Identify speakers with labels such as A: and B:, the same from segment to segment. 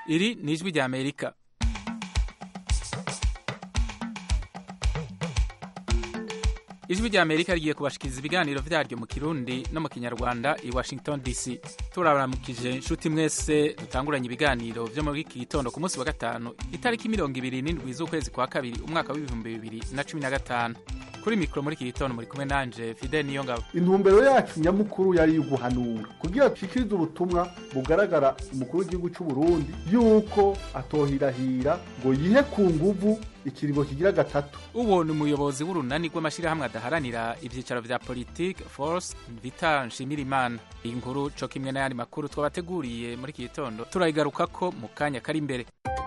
A: iri ni ijwi rya amerika ijwi rya amerika rigiye kubashikiriza ibiganiro vyaryo mu kirundi no mu kinyarwanda i washington dc turabaramukije inshuti mwese dutanguranye ibiganiro vyo muri iki gitondo ku munsi wa gatanu itariki mirongo ibiri n'indwi z'ukwezi kwa kabiri umwaka w'ibihumbi bibiri na cumi na gatanu kuri mikoro muri iki gitondo muri kumwe nanje fidel niyo ngabo
B: intumbero yacu nyamukuru yari uguhanura kugira dushikirize ubutumwa bugaragara umukuru w'igihugu cy'u Burundi yuko atohirahira ngo yihe ku nguvu ikiringo kigira gatatu
A: uwo ni umuyobozi w'urunani rw'amashyirahamwe adaharanira ibyicaro vya politike force vita nshimirimana iyi nkuru co kimwe n'ayandi makuru twabateguriye muri iki gitondo turayigarukako mu kanya kari imbere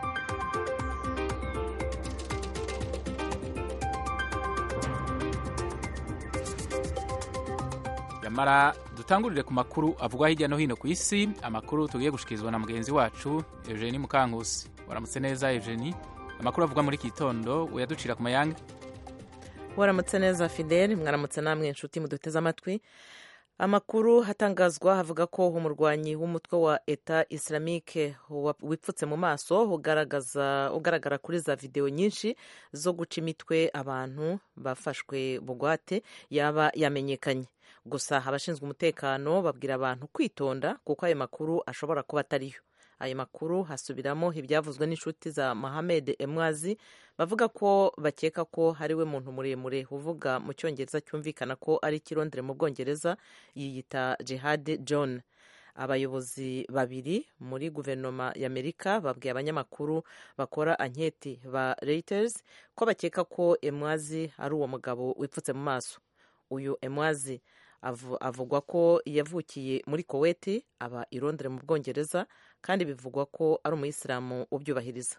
A: yamara dutangurire ku makuru avugwa hirya no hino ku isi amakuru tugiye gushikirizwa na mugenzi wacu eugenie mukankusi waramutse neza eugenie amakuru avugwa muri iki gitondo uyaducira ku mayanga
C: waramutse neza fidel mwaramutse namwe inshuti muduteze amatwi amakuru hatangazwa havuga ko umurwanyi w'umutwe wa eta islamike wipfutse mu maso ugaragaza ugaragara kuri za videwo nyinshi zo guca imitwe abantu bafashwe bugwate yaba yamenyekanye gusa abashinzwe umutekano babwira abantu kwitonda kuko ayo makuru ashobora kuba atariyo ayo makuru hasubiramo ibyavuzwe n'inshuti za Mohamed Emwazi bavuga ko bakeka ko ari we muntu muremure uvuga mu cyongereza cyumvikana ko ari ikirondere mu bwongereza yiyita Jihad John abayobozi babiri muri guverinoma y'amerika babwiye abanyamakuru bakora anketi ba Reuters ko bakeka ko Emwazi ari uwo mugabo wipfutse mu maso uyu Emwazi avugwa ko yavukiye muri koweti aba irondere mu bwongereza kandi bivugwa ko ari umuyisilamu ubyubahiriza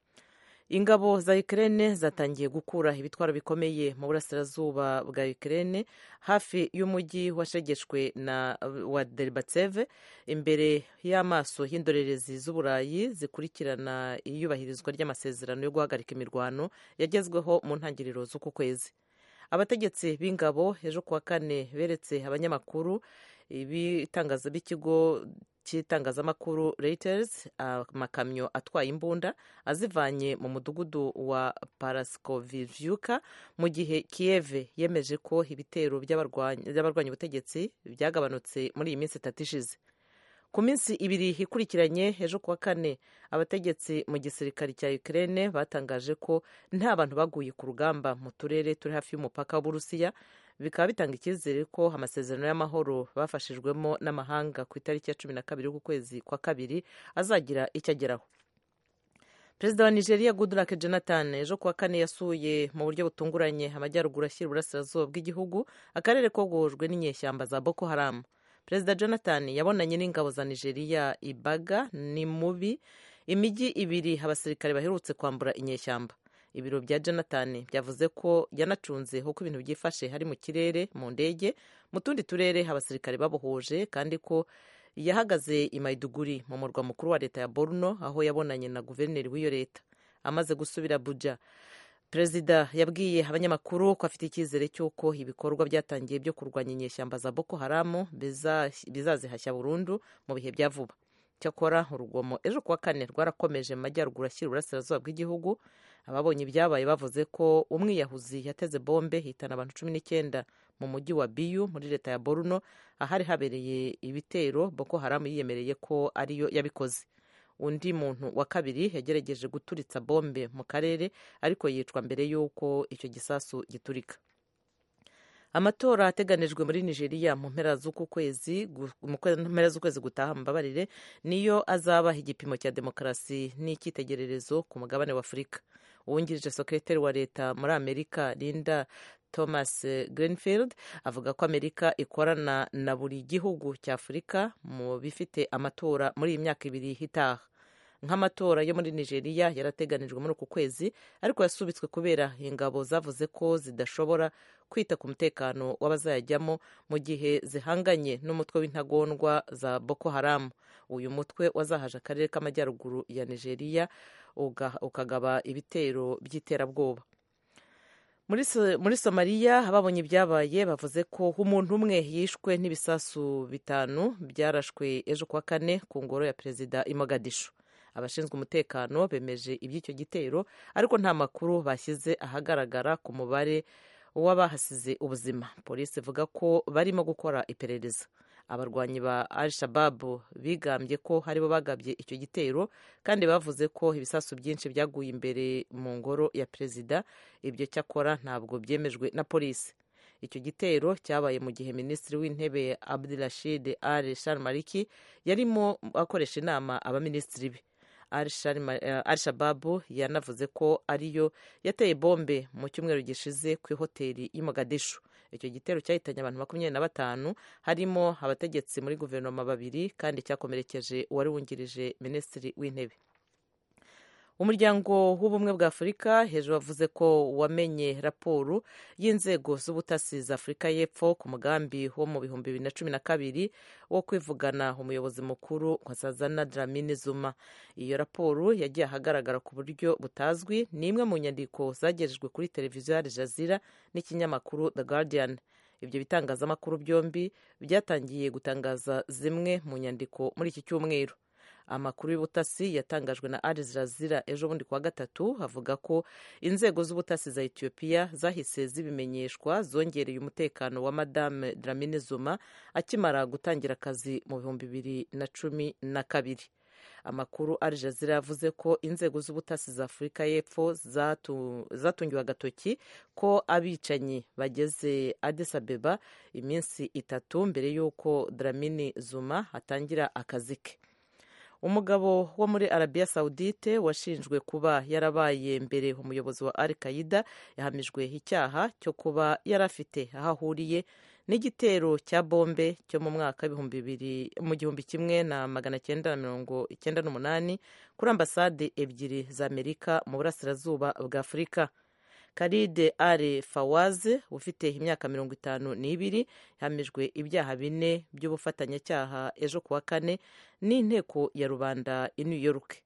C: ingabo za Ukraine zatangiye gukura ibitwaro bikomeye mu burasirazuba bwa Ukraine hafi y'umujyi washegeshwe na wa Derbatseve imbere y'amaso y'indorerezi z'uburayi zikurikirana iyubahirizwa ry'amasezerano yo guhagarika imirwano yagezweho mu ntangiriro z'uku kwezi abategetsi b'ingabo ejo kuwa kane beretse abanyamakuru ibitangaza b'ikigo cy'itangazamakuru Reuters amakamyo atwaye imbunda azivanye mu mudugudu wa Paraskovivyuka mu gihe Kiev yemeje ko ibitero by'abarwanya ubutegetsi byagabanutse muri iyi minsi itatu ishize ku minsi ibiri ikurikiranye ejo kuwa kane abategetsi mu gisirikare cya Ukraine batangaje ko nta bantu baguye ku rugamba mu turere turi hafi y'umupaka w'Uburusiya bikaba bitanga icyizere ko amasezerano y'amahoro bafashijwemo n'amahanga ku itariki ya cumi na kabiri y'ukwezi kwa kabiri azagira icyo ageraho perezida wa nigeria goodluck jonathan ejo kuwa kane yasuye mu buryo butunguranye amajyaruguru ashyira uburasirazuba bw'igihugu akarere kogojwe n'inyeshyamba za boko haramu perezida jonathan yabonanye n'ingabo za nigeria ibaga ni mubi imijyi ibiri abasirikare baherutse kwambura inyeshyamba ibiro bya jonathan byavuze ko yanacunze uko ibintu byifashe hari mu kirere mu ndege mu tundi turere abasirikare babohoje kandi ko yahagaze i maiduguri mu murwa mukuru wa leta ya borno aho yabonanye na guverineri w'iyo leta amaze gusubira abuja perezida yabwiye abanyamakuru ko afite icyizere cy'uko ibikorwa byatangiye byo kurwanya inyeshyamba za boko haramu bizazihashya burundu mu bihe bya vuba cyakora urugomo ejo kuwa kane rwarakomeje mu majyaruguru ashyira uburasirazuba bw'igihugu ababonye ibyabaye bavuze ko umwiyahuzi yateze bombe hitana abantu cumi n'icyenda mu mujyi wa biyu muri leta ya boruno ahari habereye ibitero boko haramu yiyemereye ko ariyo yabikoze undi muntu wa kabiri yagerageje guturitsa bombe mu karere ariko yicwa mbere y'uko icyo gisasu giturika amatora ateganijwe muri nigeria mu mpera z'uku kwezi mu mpera z'ukwezi gutaha mbabarire niyo azaba igipimo cya demokarasi n'icyitegererezo ku mugabane wa afurika uwungirije sekreteri wa leta muri amerika linda thomas greenfield avuga ko amerika ikorana na buri gihugu cya afurika mu bifite amatora muri iyi myaka ibiri itaha nk'amatora yo muri nigeria yarateganijwe muri uku kwezi ariko yasubitswe kubera ingabo zavuze ko zidashobora kwita ku mutekano w'abazayajyamo mu gihe zihanganye n'umutwe w'intagondwa za boko haramu uyu mutwe wazahaje akarere k'amajyaruguru ya nigeria ukagaba ibitero by'iterabwoba muri somaliya ababonye ibyabaye bavuze ko umuntu umwe yishwe n'ibisasu bitanu byarashwe ejo kuwa kane ku ngoro ya perezida i mogadishu abashinzwe umutekano bemeje iby'icyo gitero ariko nta makuru bashyize ahagaragara ku mubare w'abahasize ubuzima polisi ivuga ko barimo gukora iperereza abarwanyi ba al shababu bigambye ko haribo bagabye icyo gitero kandi bavuze ko ibisasu byinshi byaguye imbere mu ngoro ya perezida ibyo cyakora ntabwo byemejwe na polisi icyo gitero cyabaye mu gihe minisitiri w'intebe abdurashid al sharmariki yarimo akoresha inama abaminisitiri be al shababu yanavuze ko ariyo yateye bombe mu cyumweru gishize ku ihoteli y'i mogadishu icyo gitero cyahitanye abantu makumyabiri na batanu harimo abategetsi muri guverinoma babiri kandi cyakomerekeje uwari wungirije minisitiri w'intebe umuryango w'ubumwe bwa afurika hejuru wavuze ko wamenye raporo y'inzego z'ubutasi za afurika y'epfo ku mugambi wo mu bihumbi bibiri na cumi na kabiri wo kwivugana umuyobozi mukuru nkosazana dramini zuma iyo raporo yagiye ahagaragara ku buryo butazwi ni imwe mu nyandiko zagejejwe kuri televiziyo ya jazira n'ikinyamakuru the guardian ibyo bitangazamakuru byombi byatangiye gutangaza zimwe mu nyandiko muri iki cyumweru amakuru y'ubutasi yatangajwe na Al Jazeera ejo bundi kuwa gatatu avuga ko inzego z'ubutasi za Ethiopia zahise zibimenyeshwa zongereye umutekano wa Madame Dlamini Zuma akimara gutangira akazi mu bihumbi bibiri na cumi na kabiri amakuru Al Jazeera yavuze ko inzego z'ubutasi za Afurika y'Epfo zatungiwe agatoki ko abicanyi bageze Addis Abeba iminsi itatu mbere y'uko Dlamini Zuma atangira akazi ke umugabo wo muri arabiya sawudite washinjwe kuba yarabaye mbere umuyobozi wa al qaida yahamijwe icyaha cyo kuba yari afite aho ahuriye n'igitero cya bombe cyo mu mwaka w'ibihumbi bibiri mu gihumbi kimwe na magana cyenda na mirongo icyenda n'umunani kuri ambasade ebyiri za amerika mu burasirazuba bwa afurika karide ale fawaze ufite imyaka mirongo itanu n'ibiri yahamijwe ibyaha bine by'ubufatanyacyaha ejo kuwa kane n'inteko ya rubanda i new york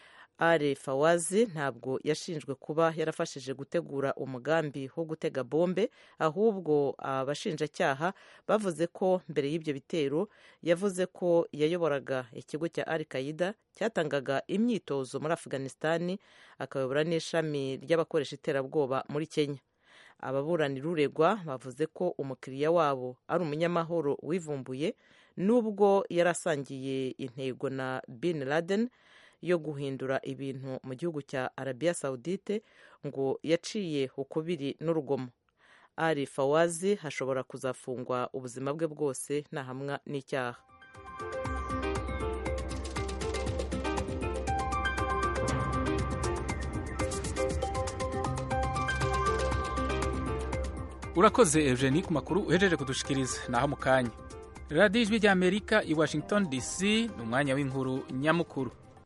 C: ale fawazi ntabwo yashinjwe kuba yarafashije gutegura umugambi wo gutega bombe ahubwo abashinjacyaha bavuze ko mbere y'ibyo bitero yavuze ko yayoboraga ikigo cya al qaida cyatangaga imyitozo muri afghanistan akayobora n'ishami ry'abakoresha iterabwoba muri kenya ababuranira uregwa bavuze ko umukiriya wabo ari umunyamahoro wivumbuye nubwo yari asangiye intego na bin laden yo guhindura ibintu mu gihugu cya arabiya sawudite ngo yaciye ukubiri n'urugomo ari fawazi hashobora kuzafungwa ubuzima bwe bwose nahamwa n'icyaha
A: urakoze eugenie ku makuru uhejeje kudushikiriza naho mu kanya radiyo ijwi ry'amerika i washington dc ni umwanya w'inkuru nyamukuru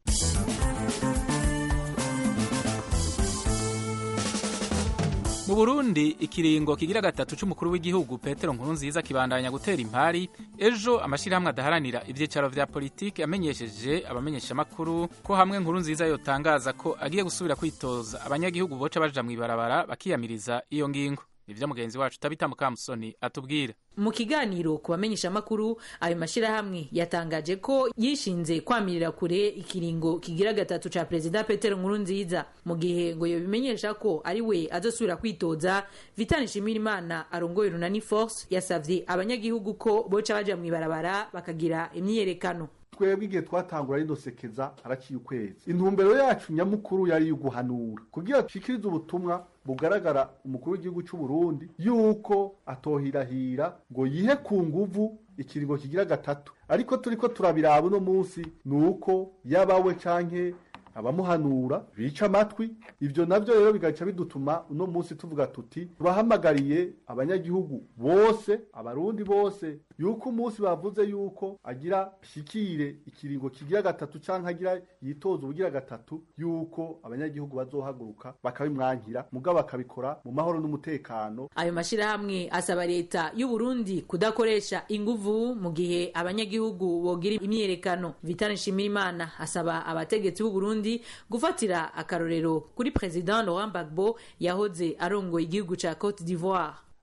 A: mu burundi ikiringo kigira gatatu c'umukuru w'igihugu petero nkurunziza kibandanya gutera impari ejo amashyirahamwe adaharanira ivyicaro vya politiki amenyesheje abamenyeshamakuru ko hamwe nkurunziza yotangaza ko agiye gusubira kwitoza abanyagihugu boca baja mw'ibarabara bakiyamiriza iyo ngingo nivyo mugenzi wacu tabita mukamusoni atubwira
D: mu kiganiro ku bamenyeshamakuru ayo mashyirahamwe yatangaje ko yishinze kwamirira kure ikiringo kigira gatatu ca perezida petero nkurunziza mu gihe ngo yobimenyesha ko ari we azosubira kwitoza vitani nshimirimana arongoye runani force yasavye abanyagihugu ko boca baja mw'ibarabara bakagira imyiyerekano
B: twebwe igihe twatangura ridosekeza haraciye ukwezi intumbero yacu nyamukuru yari guhanura kugira dushikirize ubutumwa bugaragara umukuru w'igihugu cy'u Burundi yuko atohirahira ngo yihe ku nguvu ikiringo kigira gatatu ariko turiko turabiraba uno munsi nuko yabawe canke abamuhanura bica amatwi ivyo navyo rero bigaca bidutuma uno munsi tuvuga tuti turahamagariye abanyagihugu bose abarundi bose yuko umunsi bavuze yuko agira shikire ikiringo kigira gatatu canke agira yitoza ubugira gatatu yuko abanyagihugu bazohaguruka bakabimwankira mugabo bakabikora mu mahoro n'umutekano
D: ayo mashirahamwe asaba leta y'u Burundi kudakoresha inguvu mu gihe abanyagihugu bogira imyiyerekano Vital Nshimirimana asaba abategetsi b'u Burundi gufatira akarorero kuri President Laurent Gbagbo yahoze arongoye igihugu ca Cote d'Ivoire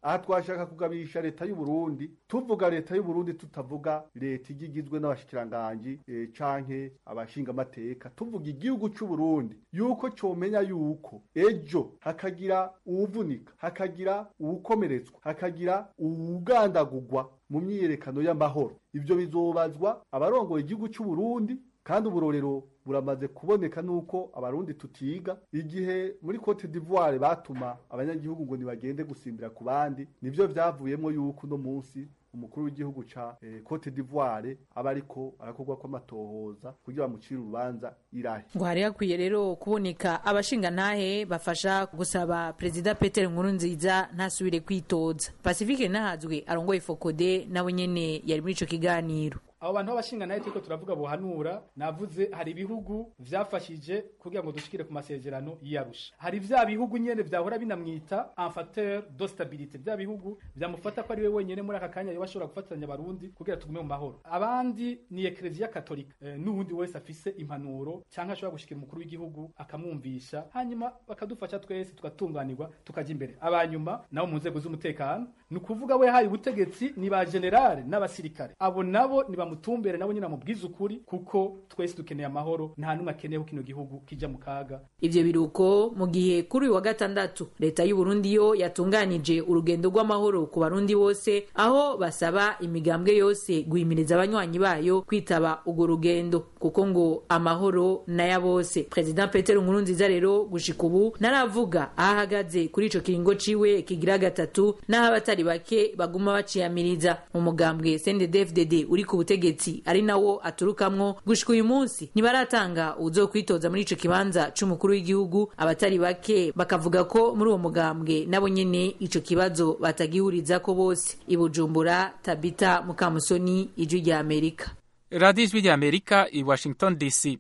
B: aha twashaka kugabisha leta y'u Burundi tuvuga leta y'u Burundi tutavuga leta igizwe n'abashikiranganji e, canke abashingamateka tuvuga igihugu c'u Burundi yuko comenya yuko ejo hakagira uwuvunika hakagira uwukomeretswa hakagira uwugandagurwa mu myiyerekano y'amahoro ivyo bizobazwa abarongoye igihugu c'u Burundi kandi uburorero buramaze kuboneka nuko abarundi tutiga igihe muri Cote d'Ivoire batuma abanyagihugu ngo nibagende gusimbira ku bandi nivyo vyavuyemo yuko uno munsi umukuru w'igihugu ca eh, Cote d'Ivoire aba ariko arakorwa kw'amatohoza kugira bamucire urubanza irahe
D: ngo hari hakwiye rero kuboneka abashingantahe bafasha gusaba perezida Peter Nkurunziza ntasubire kwitoza Pacifique Nahazwe arongoye Fokode nawe nyene yari muri ico kiganiro
E: abo bantu b'abashinga nayo turiko turavuga buhanura navuze hari ibihugu vyafashije kugira ngo dushikire ku masezerano y'Arusha hari vya bihugu nyene vyahora binamwita un facteur de stabilité vya bihugu vyamufata ko ari we wenyene muri aka kanya yoba ashobora gufatanya abarundi kugira tugume mu mahoro abandi ni eklezia katolika e, n'uwundi wese afise impanuro canke ashobora gushikira umukuru w'igihugu akamwumvisha hanyuma bakadufasha twese tugatunganirwa tukaja imbere abanyuma nabo mu nzego z'umutekano ni ukuvuga we haye ubutegetsi ni ba generale n'abasirikare abo nabo ni bamutumbere nabo nyine amubwiza ukuri kuko twese dukeneye amahoro nta n'umwe akeneye ko kino gihugu kija mu kaga
D: ivyo biruko mu gihe kuri uyu wa gatandatu leta y'u Burundi yo yatunganije urugendo rw'amahoro ku barundi bose aho basaba imigambwe yose guhimiriza abanywanyi bayo kwitaba urwo rugendo kuko ngo amahoro naya bose president Peter Nkurunziza rero gushika ubu naravuga aho ahagaze kuri ico kiringo ciwe kigira gatatu n'aho abatari bake baguma baciyamiriza mu mugambwe CNDD-FDD uri ku butegetsi ari nawo aturukamwo gushika uyu munsi ntibaratanga uwuzokwitoza muri ico kibanza c'umukuru w'igihugu abatari bake bakavuga ko muri uwo mugambwe nabo nyene ico kibazo batagihurizako bose i Bujumbura Tabita Mukamusoni ijwi rya Amerika
A: radiyo ijwi rya amerika i washington dc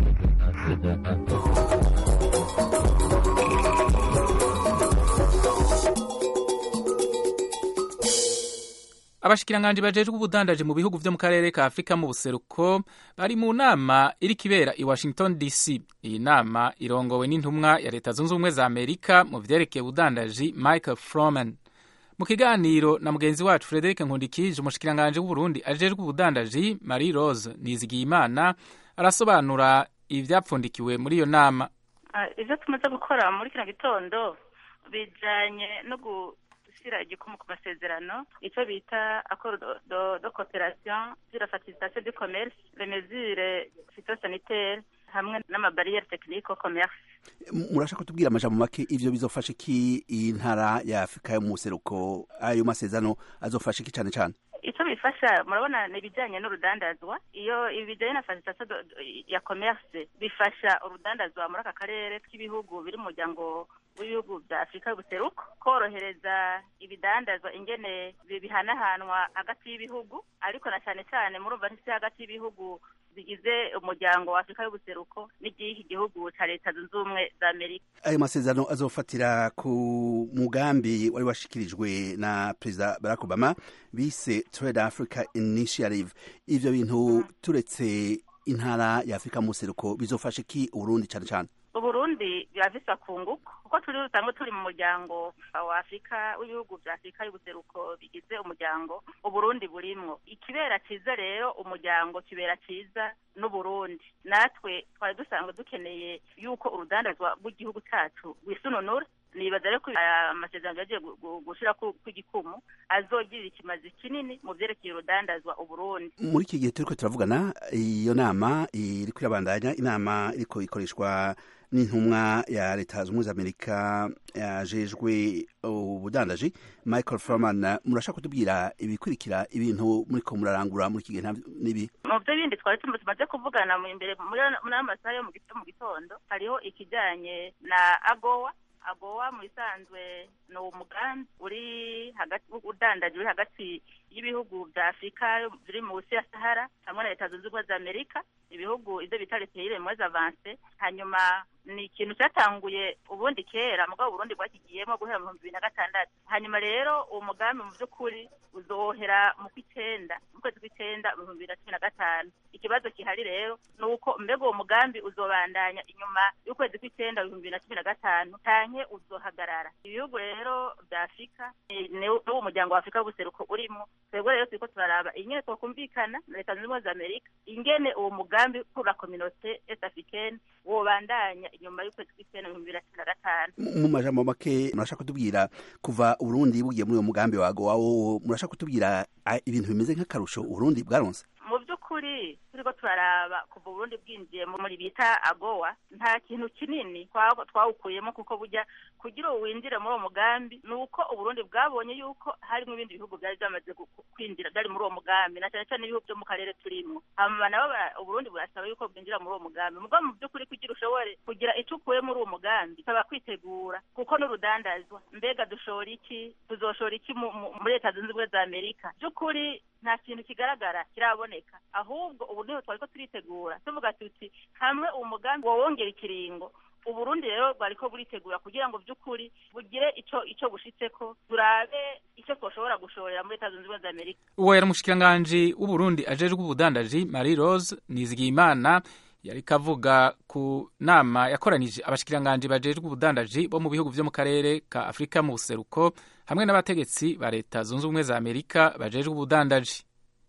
A: abashikiranganji bajejwe ubudandaji mu bihugu vyo mu karere ka afurika mu buseruko bari mu nama iriko ibera i washington dc iyi nama irongowe n'intumwa ya leta zunze ubumwe za amerika mu vyerekeye ubudandaji michael froman mu kiganiro na mugenzi wacu frederic nkundikije umushikiranganji w'uburundi ajejwe ubudandaji marie rose nizigiyimana arasobanura ivyapfundikiwe muri iyo nama
F: ivyo tumaze gukora muri kino gitondo bijanye no gushyira igikumu ku masezerano icyo bita accord de coopération sur la facilitation du commerce les mesures phytosanitaires hamwe n'amabariyeri tekinike commerce
G: murashaka kutubwira amajambo make ivyo bizofasha iki intara ya afurika yo mu buseruko ayo masezerano azofasha iki cane cane
F: icyo bifasha murabona ni ibijyanye n'urudandazwa iyo ibijyanye na facilitation ya commerce bifasha urudandazwa muri aka karere k'ibihugu biri mu muryango w'ibihugu bya afurika y'ubuseruko korohereza ibidandazwa ingene bihanahanwa hagati y'ibihugu ariko na cyane cyane murumva ntisi hagati y'ibihugu bigize umuryango wa afurika y'ubuseruko n'igihe igihugu cya leta zunze ubumwe za amerika
G: ayo masezerano azofatira ku mugambi wari washikirijwe na perezida barack obama bise trade africa initiative ivyo bintu turetse intara ya afurika mu buseruko bizofasha iki uburundi cane cane
F: uburundi birafise akunguko kuko turi rusanzwe turi mu muryango wa afurika w'ibihugu vya afurika y'ubuseruko bigize umuryango uburundi burimwo ikibera ciza rero umuryango kibera ciza n'uburundi natwe twari dusanzwe dukeneye yuko urudandazwa rw'igihugu cacu rwisununura nibaza rero ko amasezerano yagiye gushira kw'igikumu azogirira ikimazi kinini mu vyerekeye urudandazwa uburundi
G: muri iki gihe turiko turavugana iyo nama iriko irabandanya inama iriko ikoreshwa n'intumwa ya leta zunze ubumwe za amerika yajejwe ubudandaji michael froman murashaka kutubwira ibikurikira ibintu muriko murarangura muri iki gihe n'ibi
F: mu vyo bindi twari tumaze kuvugana imbere muri amasaha yo mu gitondo hariho ikijanye na agowa agowa mu bisanzwe ni umugambi uri hagati udandaje uri hagati y'ibihugu bya afurika biri munsi ya sahara hamwe na leta zunze ubumwe za amerika ibihugu ibyo bita reteyire mwezi avanse hanyuma ni ikintu cyatanguye ubundi kera mugabo uburundi bwakigiyemo guhera mu bihumbi bibiri na gatandatu hanyuma rero uwo mugambi mu by'ukuri uzohera mu kw'icyenda mu kwezi kw'icyenda mu bihumbi bibiri na cumi na gatanu ikibazo gihari rero ni uko mbega uwo mugambi uzobandanya inyuma y'ukwezi kw'icyenda ibihumbi bibiri na cumi na gatanu canke uzohagarara ibihugu rero bya afurika n'uwo muryango wa afurika w'ubuseruko urimo twebwe rero turiko turaraba ingene twokumvikana na leta zunze ubumwe za amerika ingene uwo mugambi kura kominote est africaine wobandanya inyuma y'ukwezi kw'icyenda ibihumbi bibiri na cumi na gatanu
G: mu majambo make murashaka kutubwira kuva uburundi bugiye muri uwo mugambi wago wawo murashaka kutubwira ibintu bimeze nk'akarusho uburundi bwaronse
F: mu by'ukuri turiko turaraba kuva uburundi bwinjiye muri bita agowa nta kintu kinini twawukuyemo kuko burya kugira uwo winjire muri uwo mugambi ni uko uburundi bwabonye yuko harimo ibindi bihugu byari byamaze kwinjira byari muri uwo mugambi na cyane cyane ibihugu byo mu karere turimo hanyuma nabo uburundi burasaba yuko bwinjira muri uwo mugambi mugabo mu by'ukuri kugira ushobore kugira icyo ukuye muri uwo mugambi bisaba kwitegura kuko n'urudandazwa mbega dushora iki tuzoshora iki muri leta zunze ubumwe za amerika by'ukuri nta kintu kigaragara kiraboneka ahubwo ubu niho twari ko turitegura tuvuga tuti hamwe uwo mugambi wawongera ikiringo uburundi rero bwariko buritegura kugira ngo by'ukuri bugire ico ico bushitseko turabe icyo twoshobora gushorera muri leta zunze ubumwe za amerika
A: uwo yari umushikiranganji w'uburundi ajejwe ubudandaji marie rose nizigiyimana yari kavuga ku nama yakoranije abashikiranganji bajejwe ubudandaji bo mu bihugu vyo mu karere ka afurika mu buseruko hamwe n'abategetsi ba leta zunze ubumwe za amerika bajejwe ubudandaji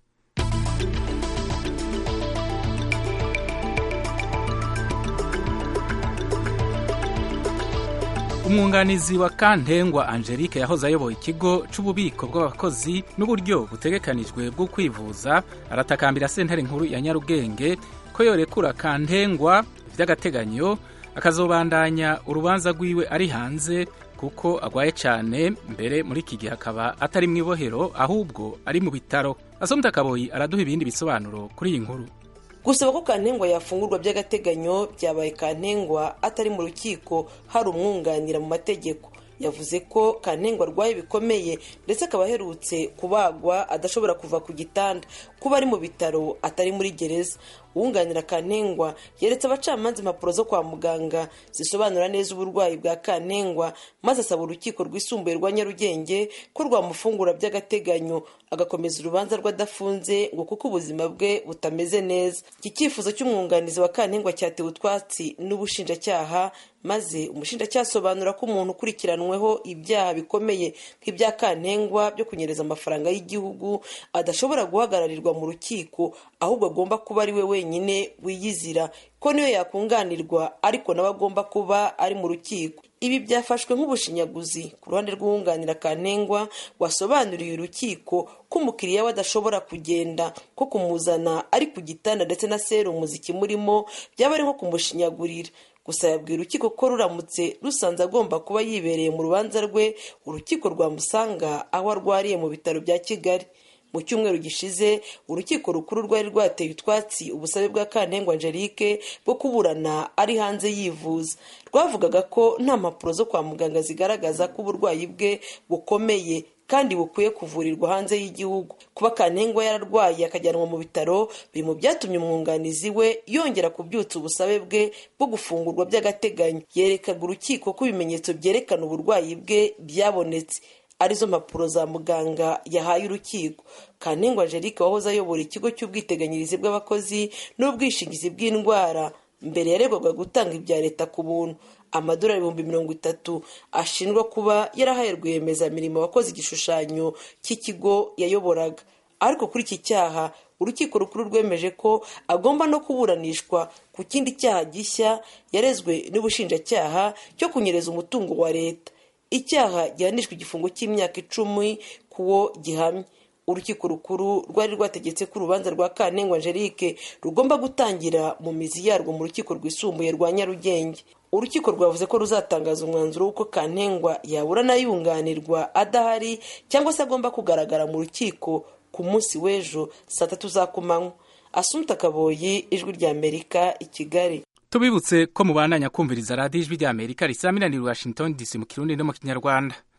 A: umwunganizi wa kantengwa angelique yahoze ayoboye ikigo c'ububiko bw'abakozi n'uburyo butegekanijwe bwo kwivuza aratakambira sentare nkuru ya nyarugenge ko yorekura kantengwa vy'agateganyo akazobandanya urubanza rwiwe ari hanze kuko agwaye cane mbere muri iki gihe akaba atari mu ibohero ahubwo ari mu bitaro asomta kaboyi araduha ibindi bisobanuro kuri iyi nkuru
H: gusaba ko kantengwa yafungurwa by'agateganyo byabaye kantengwa atari mu rukiko hari umwunganira mu mategeko yavuze ko kantengwa arwaye bikomeye ndetse akaba aherutse kubagwa adashobora kuva ku gitanda kuba ari mu bitaro atari muri gereza uwunganira kantengwa yeretse abacamanza impapuro zo kwa muganga zisobanura neza uburwayi bwa kantengwa maze asaba urukiko rwisumbuye rwa nyarugenge ko rwamufungura by'agateganyo agakomeza urubanza rw'adafunze ngo kuko ubuzima bwe butameze neza iki cyifuzo cy'umwunganizi wa kantengwa cyatewe utwatsi n'ubushinjacyaha maze umushinjacyaha asobanura ko umuntu ukurikiranweho ibyaha bikomeye nk'ibya kantengwa byo kunyereza amafaranga y'igihugu adashobora guhagararirwa mu rukiko ahubwo agomba kuba ari we wenyine wiyizira ko niyo yakunganirwa ariko nawe agomba kuba ari mu rukiko ibi byafashwe nk'ubushinyaguzi ku ruhande rw'uwunganira kantengwa wasobanuriye urukiko ko umukiriya we adashobora kugenda ko kumuzana ari ku gitanda ndetse na serumu zikimurimo byaba ari nko kumushinyagurira gusa yabwira urukiko ko ruramutse rusanze agomba kuba yibereye mu rubanza rwe urukiko rwamusanga aho arwariye mu bitaro bya kigali mu cyumweru gishize urukiko rukuru rwari rwateye utwatsi ubusabe bwa kantengwa angelique bwo kuburana ari hanze yivuza rwavugaga ko nta mpapuro zo kwa muganga zigaragaza ko uburwayi bwe bukomeye kandi bukwiye kuvurirwa hanze y'igihugu kuba kantengwa yararwaye akajyanwa mu bitaro biri mu byatumye umwunganizi we yongera kubyutsa ubusabe bwe bwo gufungurwa by'agateganyo yerekaga urukiko ko ibimenyetso byerekana uburwayi bwe byabonetse arizo mpapuro za muganga yahaye urukiko kantengwa angelique wahoze ayobora ikigo cy'ubwiteganyirize bw'abakozi n'ubwishingizi bw'indwara mbere yaregwaga gutanga ibya leta ku buntu amadolari ibihumbi mirongo itatu ashinjwa kuba yarahaye rwiyemezamirimo wakoze igishushanyo cy'ikigo yayoboraga ariko kuri iki cyaha urukiko rukuru rwemeje ko agomba no kuburanishwa ku kindi cyaha gishya yarezwe n'ubushinjacyaha cyo kunyereza umutungo wa leta icyaha gihanishwa igifungo cy'imyaka icumi kuwo gihamye urukiko rukuru rwari rwategetse ko urubanza rwa kantengwa angelique rugomba gutangira mu mizi yarwo mu rukiko rwisumbuye rwa nyarugenge urukiko rwavuze ko ruzatangaza umwanzuro w'uko kantengwa yaburana yunganirwa adahari cyangwa se agomba kugaragara mu rukiko ku munsi w'ejo saa tatu za kumanywa asumta kaboyi ijwi ry'amerika i kigali
A: tubibutse ko mubandanya kumviriza radiyo ijwi ry'amerika risaminanira washington dc mu kirundi no mu kinyarwanda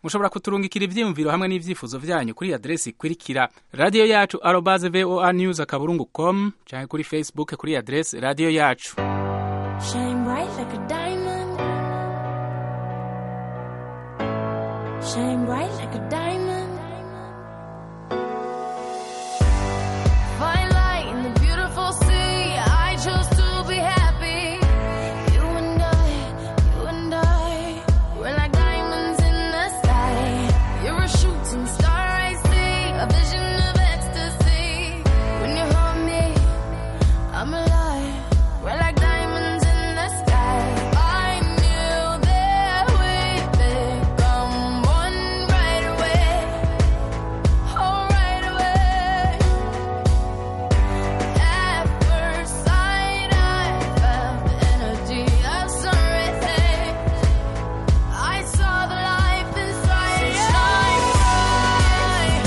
A: mushobora kuturungikira ivyiyumviro hamwe n'ivyifuzo vyanyu kuri adresi ikurikira radiyo yacu arobaze voa news akaburungu com canke kuri facebook kuri adresi radiyo yacu
I: Shine bright like a diamond. Shine bright like a diamond. Find light in the beautiful sea. I chose to be happy. You and I, you and I, we're like diamonds in the sky. You're a shooting star I see, a vision of ecstasy. When you hold me, I'm alive. We're like diamonds in the sky. I knew that we'd become one right away. Oh, right away. At first sight, I felt the energy of sun rays. I saw the life inside you. Shine bright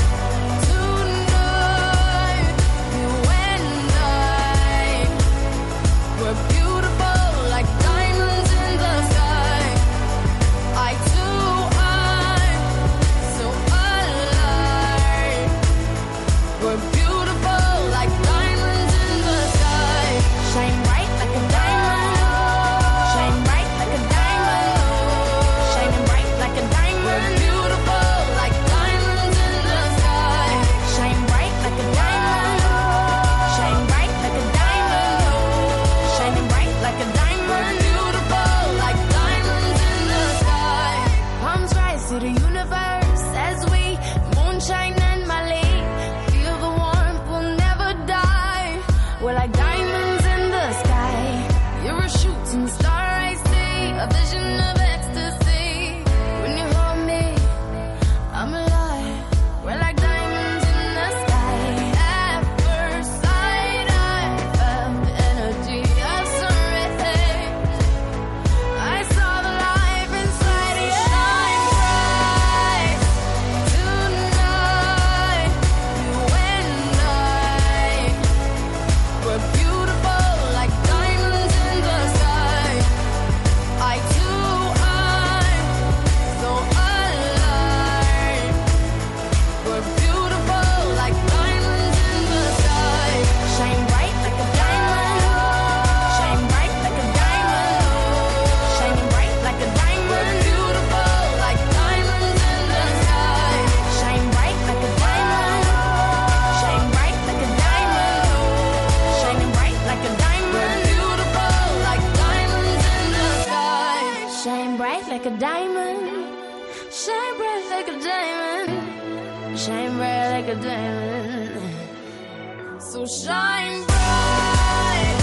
I: tonight. You and I. We're beautiful like diamonds in the sky. I too am so alive. We're beautiful like diamonds in the sky. Shine bright like a diamond. Shine bright like a diamond. Shining bright like a diamond. We're beautiful like diamonds in the sky. Shine bright like a diamond. Shine bright like a diamond. Shining bright like a diamond. We're beautiful like diamonds in the sky. Palms rise to the universe as we moonshine and Mali. Feel the warmth, we'll never die. We're like diamonds in the sky. You're a shooting star, I see. A vision of ecstasy. When you hold me, I'm alive. We're like diamonds in the sky. At first sight, I felt the energy of sun rays. I saw the life inside you. Shine bright tonight. You and I. We're beautiful like diamonds in the sky. I too am so alive. We're beautiful like diamonds in the sky. Shine bright like a diamond. Shine bright like a diamond. Shining bright like a diamond. We're beautiful like diamonds in the sky. Shine bright like a diamond. Shine bright like a diamond. Shining bright like a diamond. We're beautiful like diamonds in the sky. Shine bright like a diamond. Shine bright like a diamond. Shine bright like a diamond. So shine bright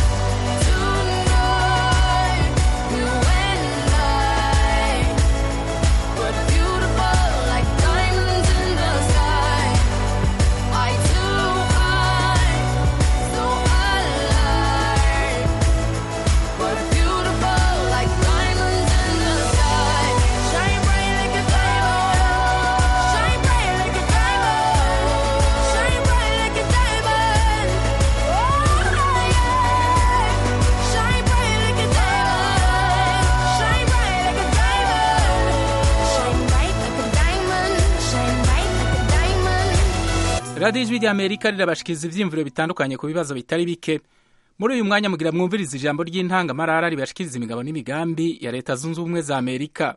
I: tonight. You and I. We're beautiful like diamonds in the sky. I too am so alive. We're beautiful like diamonds in the sky. Shine bright like a diamond. Shine bright like a diamond. Shine bright like a diamond. Oh yeah. Shine bright like a diamond. Shine bright like a diamond. Shine bright like a diamond. Shine bright like a diamond.
A: radiyo ijwi ry'amerika rirabashikiriza ivyiyumviro bitandukanye ku bibazo bitari bike muri uyu mwanya mugira mwumviriza ijambo ry'intangamarara ribashikiriza imigabo n'imigambi ya leta zunze ubumwe za amerika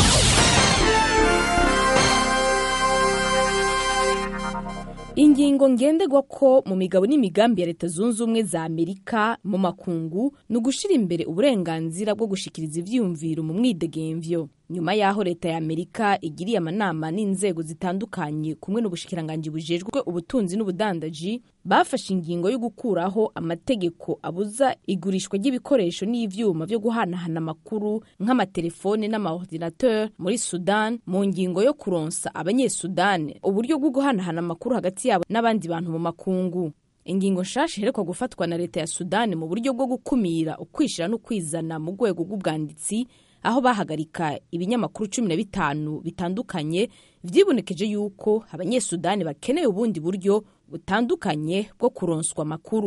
J: ingingo ngenderwa ko mu migabo n'imigambi ya leta zunze ubumwe za amerika mu makungu ni ugushira imbere uburenganzira bwo gushikiriza ivyiyumviro mu mwidegemvyo nyuma y'aho leta ya amerika igiriye amanama n'inzego zitandukanye kumwe n'ubushikiranganji bujejwe ubutunzi n'ubudandaji bafashe ingingo yo gukuraho amategeko abuza igurishwa ry'ibikoresho n'ivyuma vyo guhanahana amakuru nk'amatelefone n'amaordinateur muri sudan mu ngingo yo kuronsa abanyesudani uburyo bwo guhanahana amakuru hagati yabo n'abandi bantu mu makungu ingingo nshasha iherekwa gufatwa na leta ya sudani mu buryo bwo gukumira ukwishira no kwizana mu rwego rw'ubwanditsi aho bahagarika ibinyamakuru cumi na bitanu bitandukanye vyibonekeje yuko abanyesudani bakeneye ubundi buryo butandukanye bwo kuronswa amakuru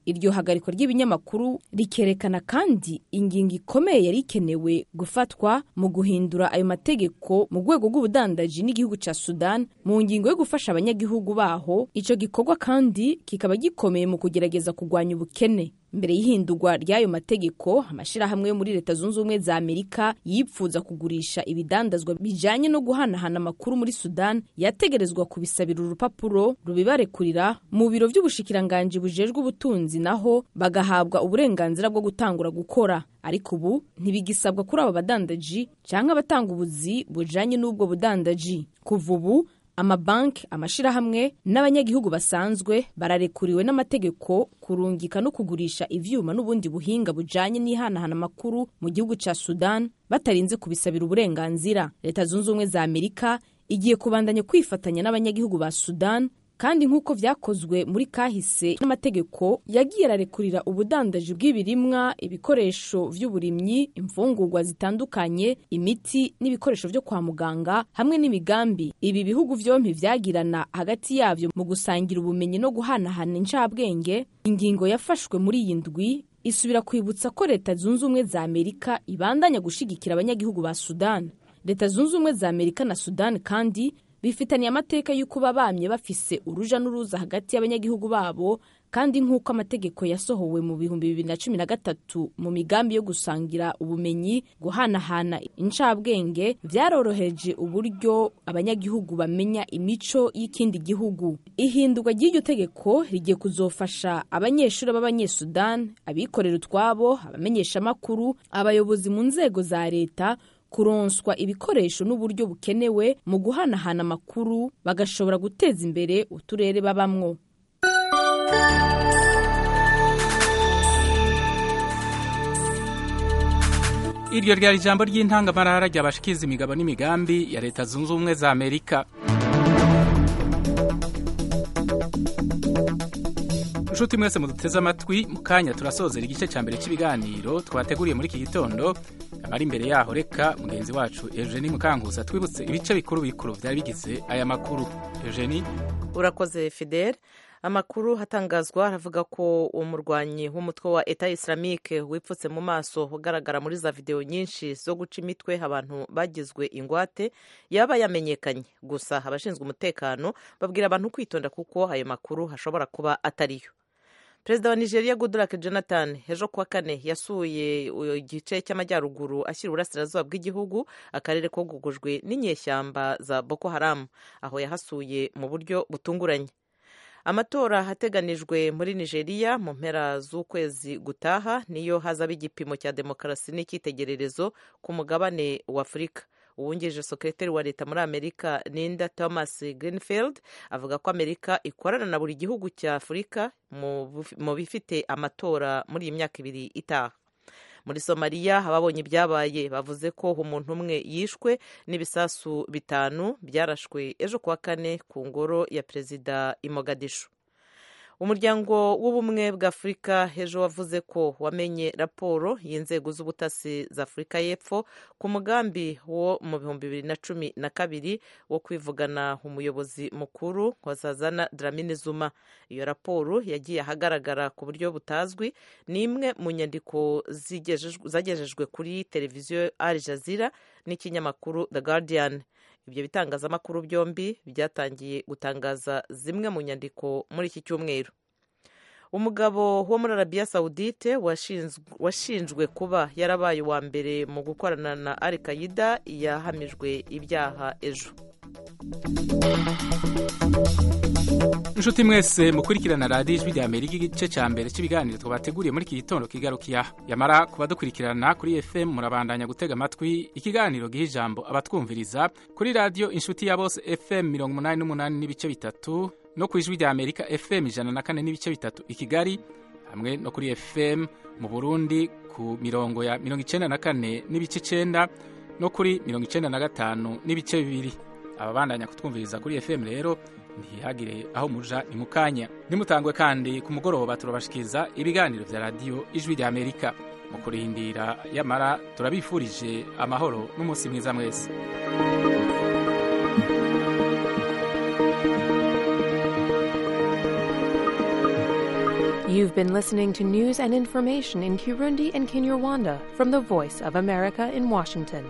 J: iryo hagarikwa ry'ibinyamakuru rikerekana kandi ingingo ikomeye yari ikenewe gufatwa mu guhindura ayo mategeko mu rwego rw'ubudandaji n'igihugu cya sudan mu ngingo yo gufasha abanyagihugu baho icyo gikorwa kandi kikaba gikomeye mu kugerageza kurwanya ubukene mbere y'ihindurwa ry'ayo mategeko amashyirahamwe yo muri leta zunze ubumwe za amerika yipfuza kugurisha ibidandazwa bijyanye no guhanahana amakuru muri sudan yategerezwa kubisabira urupapuro rubibarekurira mu biro by'ubushikiranganji bujejwe ubutunzi naho bagahabwa uburenganzira bwo gutangura gukora ariko ubu ntibigisabwa kuri aba badandaji cyangwa abatanga ubuzi bujyanye n'ubwo budandaji kuva ubu amabanki amashyirahamwe n'abanyagihugu basanzwe bararekuriwe n'amategeko kurungika no kugurisha ivyuma n'ubundi buhinga bujanye n'ihanahana amakuru mu gihugu ca sudan batarinze kubisabira uburenganzira leta zunze ubumwe za amerika igiye kubandanya kwifatanya n'abanyagihugu ba sudan kandi nk'uko vyakozwe muri kahise n'amategeko yagiye ararekurira ubudandaji bw'ibirimwa ibikoresho vy'uburimyi imfungurwa zitandukanye imiti n'ibikoresho vyo kwa muganga hamwe n'imigambi ibi bihugu vyompi vyagirana hagati yavyo mu gusangira ubumenyi no guhanahana incabwenge ingingo yafashwe muri iyi ndwi isubira kwibutsa ko leta zunze ubumwe za amerika ibandanya gushigikira abanyagihugu ba sudan leta zunze ubumwe za amerika na sudan kandi bifitaniye amateka y'uko bamye bafise uruja n'uruza hagati y'abanyagihugu babo kandi nk'uko amategeko yasohowe mu bihumbi bibiri na cumi na gatatu mu migambi yo gusangira ubumenyi guhanahana incabwenge vyaroroheje uburyo abanyagihugu bamenya imico y'ikindi gihugu ihindurwa ry'iryo tegeko rigiye kuzofasha abanyeshuri b'abanyesudan abikorera utwabo abamenyeshamakuru abayobozi mu nzego za leta kuronswa ibikoresho n'uburyo bukenewe mu guhanahana amakuru bagashobora guteza imbere uturere babamwo
A: iryo ryari ijambo ry'intangamarara ryabashikiza imigabo n'imigambi ya leta zunze ubumwe za amerika inshuti mwese muduteze amatwi mu kanya turasozera igice cya mbere cy'ibiganiro twateguriye muri iki gitondo amara imbere yaho reka mugenzi wacu eugenie mukanguza twibutse ibice bikuru bikuru byari bigize aya makuru eugenie
C: urakoze fidel amakuru hatangazwa aravuga ko umurwanyi w'umutwe wa eta islamique wipfutse mu maso ugaragara muri za videwo nyinshi zo guca imitwe abantu bagizwe ingwate yaba yamenyekanye gusa abashinzwe umutekano babwira abantu kwitonda kuko ayo makuru hashobora kuba atariyo perezida wa nigeria goodluck jonathan ejo kuwa kane yasuye igice cy'amajyaruguru ashyira uburasirazuba bw'igihugu akarere kogugujwe n'inyeshyamba za boko haram aho yahasuye mu buryo butunguranye amatora ateganijwe muri nigeria mu mpera z'ukwezi gutaha niyo hazaba igipimo cya demokarasi n'icyitegererezo ku mugabane wa afurika uwungirije sekreteri wa leta muri amerika ninda thomas greenfield avuga ko amerika ikorana na buri gihugu cya afurika mu bifite amatora muri iyi myaka ibiri itaha muri somaliya ababonye ibyabaye bavuze ko umuntu umwe yishwe n'ibisasu bitanu byarashwe ejo kuwa kane ku ngoro ya perezida i mogadishu umuryango w'ubumwe bwa afurika ejo wavuze ko wamenye raporo y'inzego z'ubutasi za afurika y'epfo ku mugambi wo mu bihumbi bibiri na cumi na kabiri wo kwivugana umuyobozi mukuru wa zazana dramini zuma iyo raporo yagiye ahagaragara ku buryo butazwi ni imwe mu nyandiko zagejejwe kuri televiziyo al jazeera n'ikinyamakuru the guardian ibyo bitangazamakuru byombi byatangiye gutangaza zimwe mu nyandiko muri iki cyumweru umugabo wo muri arabiya sawudite washinjwe kuba yarabaye uwa mbere mu gukorana na al qaida yahamijwe ibyaha ejo
A: inshuti mwese mukurikirana radiyo ijwi rya amerika igice cya mbere cy'ibiganiro twabateguriye muri iki gitondo kigarukiya yamara kuba dukurikirana kuri fm murabandanya gutega amatwi ikiganiro giha ijambo abatwumviriza kuri radiyo inshuti ya bose fm mirongo umunani n'umunani n'ibice bitatu no ku ijwi rya amerika fm ijana na kane n'ibice bitatu i kigali hamwe no kuri fm mu burundi ku mirongo ya mirongo icyenda na kane n'ibice icyenda no kuri mirongo icyenda na gatanu n'ibice bibiri ababandanya kutwumviriza kuri fm rero ntihagire aho muja ni mu kanya nimutangwe kandi ku mugoroba turabashikiriza ibiganiro vya radiyo ijwi rya amerika mu kurindira yamara turabifurije amahoro n'umunsi mwiza mwese
K: You've been listening to news and information in Kirundi and Kinyarwanda from the Voice of America in Washington.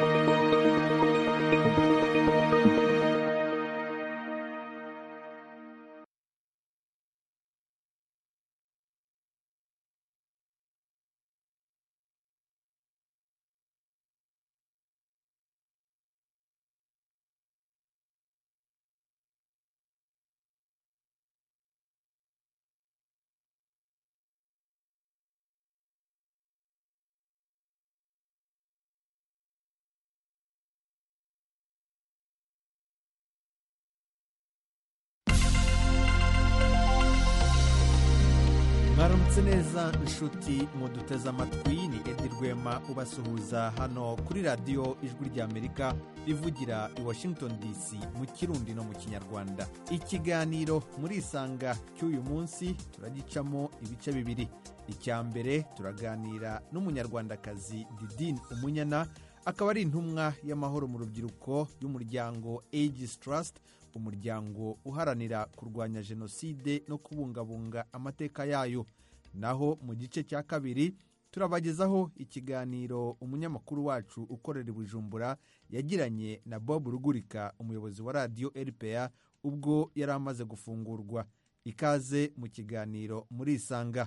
L: mwaramutse neza inshuti muduteze amatwi ni edi rwema ubasuhuza hano kuri radiyo ijwi ry'amerika rivugira i washington dc mu kirundi no mu kinyarwanda ikiganiro muri isanga cy'uyu munsi turagicamo ibice bibiri icya mbere turaganira n'umunyarwandakazi didine umunyana akaba ari intumwa y'amahoro mu rubyiruko y'umuryango aegis trust umuryango uharanira kurwanya jenoside no kubungabunga amateka yayo naho mu gice cya kabiri turabagezaho ikiganiro umunyamakuru wacu ukorera i bujumbura yagiranye na bob rugurika umuyobozi wa radiyo rpa ubwo yari amaze gufungurwa ikaze mu kiganiro muri isanga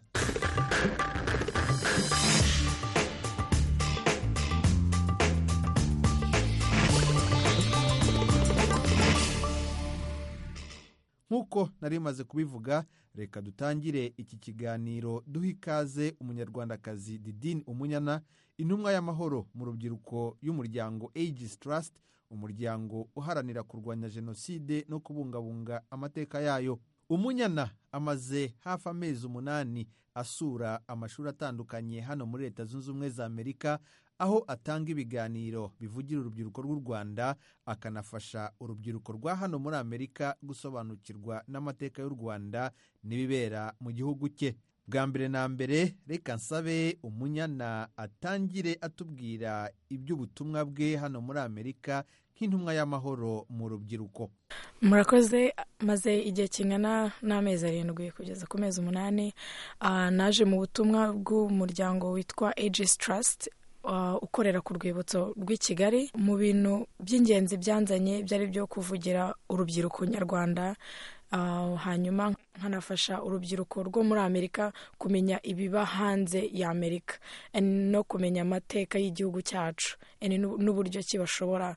L: nk'uko nari maze kubivuga reka dutangire iki kiganiro duha ikaze umunyarwandakazi didine umunyana intumwa y'amahoro mu rubyiruko y'umuryango aegis trust umuryango uharanira kurwanya jenoside no kubungabunga amateka yayo umunyana amaze hafi amezi umunani asura amashuri atandukanye hano muri leta zunze ubumwe za amerika aho atanga ibiganiro bivugira urubyiruko rw'u rwanda akanafasha urubyiruko rwa hano muri amerika gusobanukirwa n'amateka y'u rwanda n'ibibera mu gihugu cye bwa mbere na mbere reka nsabe umunyana atangire atubwira iby'ubutumwa bwe hano muri amerika nk'intumwa y'amahoro mu rubyiruko
M: murakoze maze igihe kingana n'amezi arindwi kugeza ku mezi umunani naje mu butumwa bw'umuryango witwa aegis trust ukorera ku rwibutso rw'i kigali mu bintu by'ingenzi byanzanye byari byo kuvugira urubyiruko nyarwanda hanyuma nkanafasha urubyiruko rwo muri amerika kumenya ibiba hanze ya amerika no kumenya amateka y'igihugu cyacu n'uburyo ki bashobora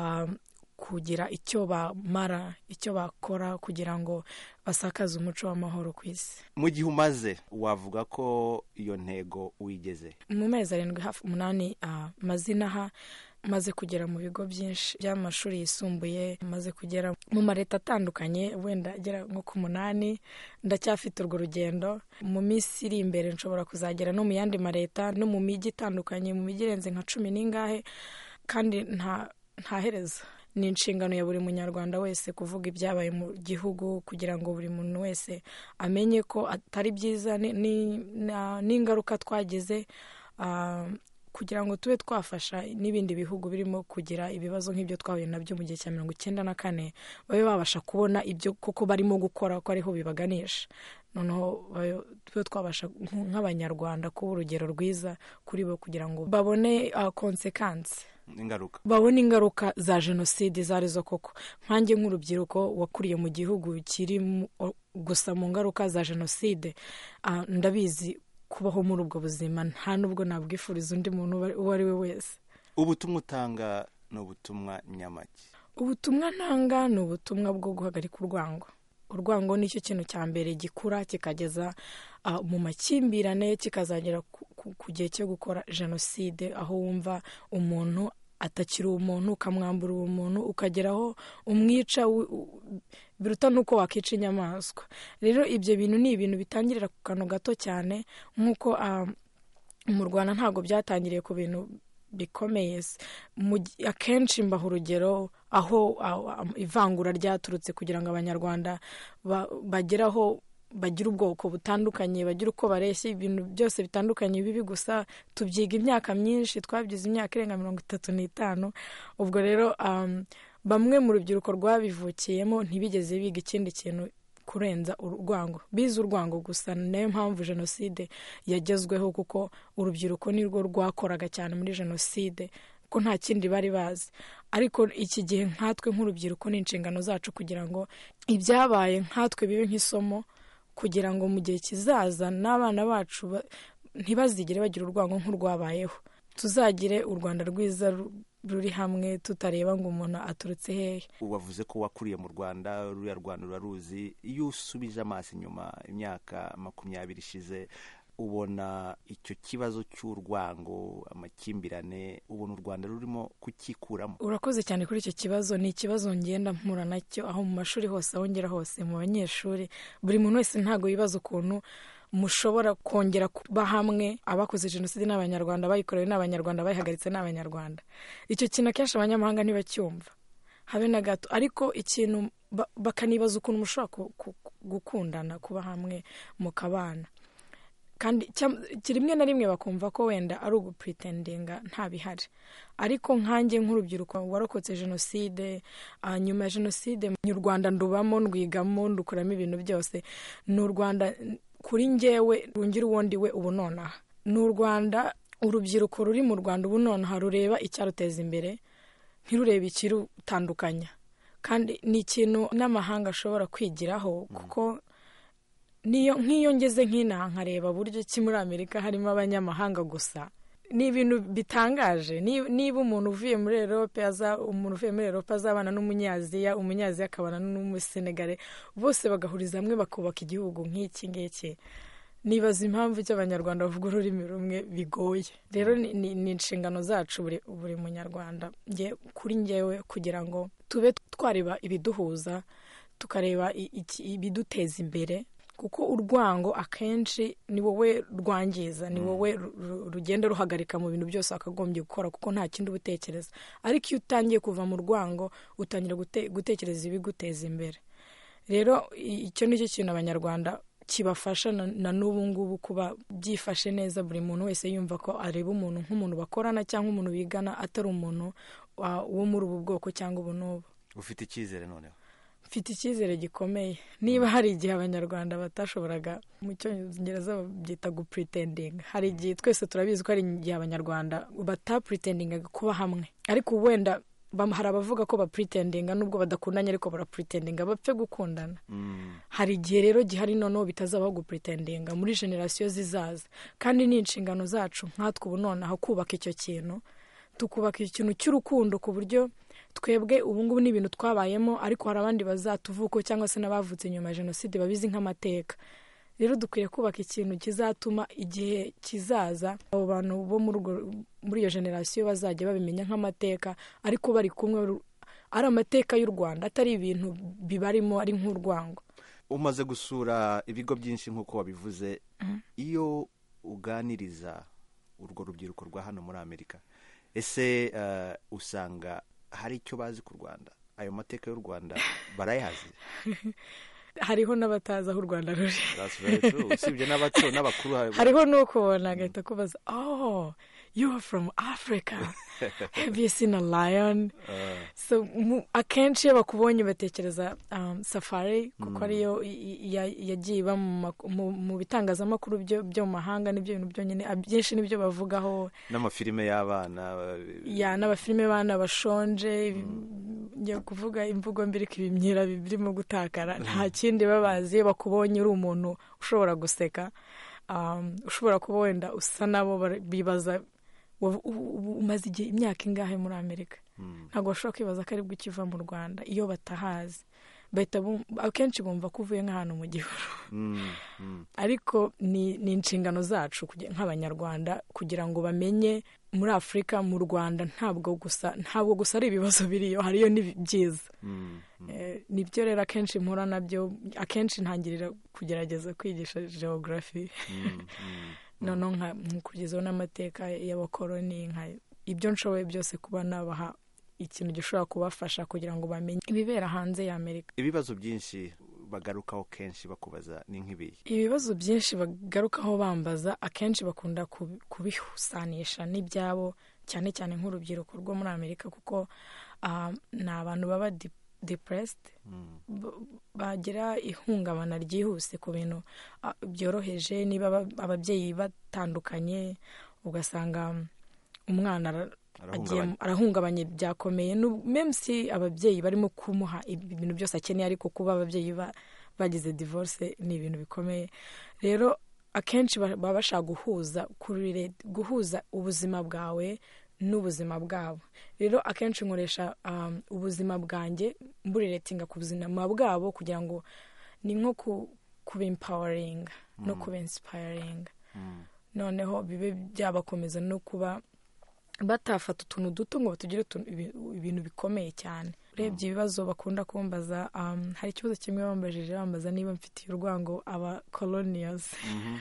M: kugira icyo bamara icyo bakora kugira ngo basakaze umuco w'amahoro ku isi
L: mu gihe umaze wavuga ko iyo ntego wigeze
M: mu mezi arindwi hafi umunani amazina aha maze kugera mu bigo byinshi by'amashuri yisumbuye maze kugera mu mareta atandukanye wenda agera nko ku munani ndacyafite urwo rugendo mu minsi iri imbere nshobora kuzagera no mu yandi mareta no mu mijyi itandukanye mu mijyi irenze nka cumi n'ingahe kandi nta herezo ni inshingano ya buri munyarwanda wese kuvuga ibyabaye mu gihugu kugira ngo buri muntu wese amenye ko atari byiza n'ingaruka twagize kugira ngo tube twafasha n'ibindi bihugu birimo kugira ibibazo nk'ibyo twahuye nabyo mu gihe cya mirongo icyenda na kane babe babasha kubona ibyo koko barimo gukora ko ariho bibaganisha noneho tube twabasha nk'abanyarwanda kuba urugero rwiza kuri bo kugira ngo babone konsekansi
L: ingaruka
M: babona ingaruka za jenoside izo arizo koko nkange nk'urubyiruko wakuriye mu gihugu kiri gusa mu ngaruka za jenoside ndabizi kubaho muri ubwo buzima nta n'ubwo nabwifuriza undi muntu uwo ari we wese
L: ubutumwa utanga ni ubutumwa nyamake
M: ubutumwa ntanga ni ubutumwa bwo guhagarika urwango urwango nicyo kintu cya mbere gikura kikageza mu makimbirane kikazagera ku gihe cyo gukora jenoside aho wumva umuntu atakiri umuntu ukamwambura ubumuntu ukageraho umwica biruta n'uko wakica inyamaswa rero ibyo bintu ni ibintu bitangirira ku kantu gato cyane nk'uko mu rwanda ntabwo byatangiriye ku bintu bikomeye akenshi mbaha urugero aho ivangura ryaturutse kugira ngo abanyarwanda bagere aho bagira ubwoko butandukanye bagira uko bareshya ibintu byose bitandukanye bibi gusa tubyiga imyaka myinshi twabyize imyaka irenga mirongo itatu n'itanu ubwo rero bamwe mu rubyiruko rwabivukiyemo ntibigeze biga ikindi kintu kurenza urwango bize urwango gusa niyo mpamvu jenoside yagezweho kuko urubyiruko nirwo rwakoraga cyane muri jenoside ko nta kindi bari bazi ariko iki gihe nkatwe nk'urubyiruko ni inshingano zacu kugira ngo ibyabaye nkatwe bibe nk'isomo kugira ngo mu gihe kizaza n'abana bacu ba- ntibazigere bagira urwango nk'urwabayeho tuzagire u rwanda rwiza ru- ruri hamwe tutareba ngo umuntu aturutse hehe
N: wavuze ko wakuriye mu rwanda ruriya rwanda uraruzi iyo usubije amaso inyuma imyaka makumyabiri ishize ubona icyo kibazo cy'urwango amakimbirane ubona u rwanda rurimo kukikuramo
M: urakoze cyane kuri icyo kibazo ni ikibazo ngenda mpura nacyo aho mu mashuri hose aho ngera hose mu banyeshuri buri muntu wese ntabwo yibaza ukuntu mushobora kongera kuba hamwe abakoze jenoside n'abanyarwanda bayikorewe n'abanyarwanda bayihagaritse n'abanyarwanda icyo kintu akenshi abanyamahanga ntibacyumva habe na gato ariko ikintu ba- bakanibaza ukuntu mushobora ku- ku- gukundana kuba hamwe mukabana kandi cyam- rimwe na rimwe bakumva ko wenda ari ugupuritendinga nta bihari ariko nkanjye nk'urubyiruko warokotse jenoside ah, nyuma ya jenoside u rwanda ndubamo ndwigamo ndukuramo ibintu byose ni u rwanda kuri njyewe rungira uwo ndi we ubu nonaha ni u rwanda urubyiruko ruri mu rwanda ubu nonaha rureba icyaruteza imbere ntirurebe ikirutandukanya kandi ni ikintu n'amahanga ashobora kwigiraho kuko niyo nk'iyo ngeze nk'inaha nkareba buryo ki muri amerika harimo abanyamahanga gusa ni ibintu bitangaje Ni- niba umuntu uvuye muri erope aza umuntu uvuye muri erope azabana n'umunyaziya umunyaziya akabana n'umusenegare bose bagahuriza hamwe bakubaka igihugu nk'iki ngiki nibaza impamvu icyo abanyarwanda bavuga ururimi rumwe bigoye rero ni- ni ni inshingano zacu buri buri munyarwanda nge kuri ngewe kugira ngo tube twareba ibiduhuza tukareba i- iki- ibiduteza imbere kuko urwango akenshi ni wowe rwangiza ni wowe ru- ru- rugenda ruhagarika mu bintu byose wakagombye gukora kuko nta kindi uba utekereza ariko iyo utangiye kuva mu rwango utangira gute- gutekereza ibiguteza imbere rero i- icyo ni cyo kintu abanyarwanda kibafasha na na n'ubu ngubu kuba byifashe neza buri muntu wese yumva ko areba umuntu nk'umuntu bakorana cyangwa umuntu bigana atari umuntu wa- wo muri ubu bwoko cyangwa ubu n'ubu
N: ufite icyizere noneho
M: mfite icyizere gikomeye niba hari igihe abanyarwanda batashoboraga mu cyongereza babyita gupuritendinga hari igihe twese turabizi ko hari igihe abanyarwanda batapuritendingaga kuba hamwe ariko wenda bam- hari abavuga ko bapuritendinga nubwo badakundanye ariko barapuritendinga bapfe gukundana hari igihe rero gihari noneho bitazabaho gupuritendinga muri generasiyo zizaza kandi ni inshingano zacu nkatwe ubu nonaha kubaka icyo kintu tukubaka ikintu cy'urukundo ku buryo twebwe ubu ngubu ni ibintu twabayemo ariko hari abandi bazatuvuko cyangwa se n'abavutse nyuma ya jenoside babizi nk'amateka rero dukwiye kubaka ikintu kizatuma igihe kizaza abo bantu bo muri urwo- muri iyo generasiyo bazajya babimenya nk'amateka ariko bari kumwe ru- ari amateka y'u rwanda atari ibintu bibarimo ari nk'urwango
N: umaze gusura ibigo byinshi nk'uko wabivuze iyo uganiriza urwo rubyiruko rwa hano muri amerika ese eh, usanga hari icyo bazi ku rwanda ayo mateka y'u rwanda barayazi
M: hariho n'abatazi aho u rwanda ruri
N: That's very true. usibye n'abato n'abakuru hari-
M: hariho n'ukubona agahita kubaza oh you are from africa have you seen a lion so mu- akenshi iyo bakubonye batekereza um, safari kuko
N: Mm.
M: ariyo i- i- ya- yagiye iba mu mak- mu mu bitangazamakuru byo byo mu mahanga nibyo bintu byonyine ah, byinshi nibyo bavugaho
N: n'amafilime y'abana eh,
M: ya n'abafilime bana bashonje njya kuvuga imvugo mbiri ko ibimyira birimo gutakara nta kindi babazi iyo bakubonye uri umuntu ushobora guseka um, ushobora kuba wenda usa nabo bara- bibaza wa- u- u- umaze igihe imyaka ingahe muri amerika ntabwo bashobora kwibaza ko aribwo ukiva mu rwanda iyo batahazi bahita bum- akenshi bumva ko uvuye nk'ahantu mu gihuru
N: mm, mm.
M: ariko ni ni inshingano zacu kugira- nk'abanyarwanda kugira ngo bamenye muri afurika mu rwanda ntabwo gusa ntabwo gusa ari ibibazo biriyo hariyo n'ibyiza Eh, nibyo rero akenshi mpura nabyo akenshi ntangirira kugerageza kwigisha geography noneho nka- nkakurikizaho n'amateka y'abakoloni nka ibyo nshoboye byose kuba nabaha ikintu gishobora kubafasha kugira ngo bamenye ibibera hanze ya amerika
N: ibibazo byinshi bagarukaho kenshi bakubaza ni nk'ibihe
M: ibibazo byinshi bagarukaho bambaza akenshi bakunda kubi- kubihusanisha n'ibyabo cyane cyane nk'urubyiruko rwo muri amerika kuko ah, ni abantu baba di- depressed b- bagira ihungabana ryihuse ku bintu ah, byoroheje niba aba- ababyeyi batandukanye ugasanga umwana ara- agiye
N: Arahungabanye.
M: arahungabanye byakomeye Nu- meme si ababyeyi barimo kumuha ibintu byose akeneye ariko kuba ababyeyi ba- bagize divorce ni ibintu bikomeye rero akenshi ba- baba bashaka guhuza kurire- guhuza ubuzima bwawe n'ubuzima bwabo rero akenshi nkoresha um, ubuzima bwanjye mburiretinga ku buzima bwabo kugira ngo ni nko ku kuba empowering no
N: Mm.
M: kuba inspiring noneho bibe byabakomeza no kuba batafata utuntu duto ngo batugire utuntu- ibi- ibintu bikomeye cyane urebye ibibazo bakunda kumbaza um, hari ikibazo kimwe bambajije bambaza niba mfitiye urwango aba colonials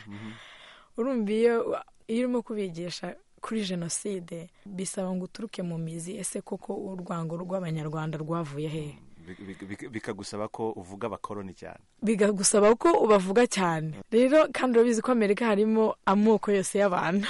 M: urumva iyo iyo urimo kubigisha kuri jenoside bisaba ngo uturuke mu mizi ese koko urwango rw'abanyarwanda rwavuye hehe
N: Bi- bi- bi- bikagusaba ko uvuga abakoroni cyane
M: bigagusaba ko ubavuga cyane rero kandi urabizi ko amerika harimo amoko yose y'abantu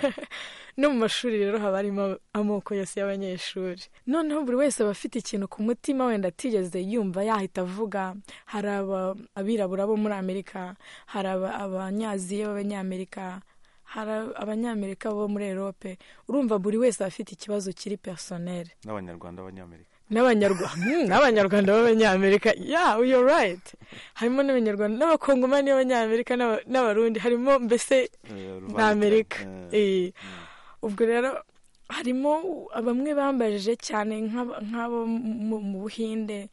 M: no mu mashuri rero haba harimo amoko yose y'abanyeshuri noneho buri wese aba afite ikintu ku mutima wenda atigeze yumva yahita avuga hari aba- abirabura bo muri amerika hari aba- abanyaziya b'abanyamerika hari abanyamerika bo muri erope urumva buri wese aba afite ikibazo kiri personel
N: n'abanyarwanda b'abanyamerika
M: n'abanyarwanda n'abanyarwanda b'abanyamerika yeah you're right harimo n'abanyarwanda n'abakongomani b'abanyamerika n'aba- n'abarundi harimo mbese
N: Eh, uruvangitirane.
M: n'amerika
N: Eh,
M: Eh. ubwo rero harimo bamwe bambajije cyane nk'aba- nk'abo mu mu buhinde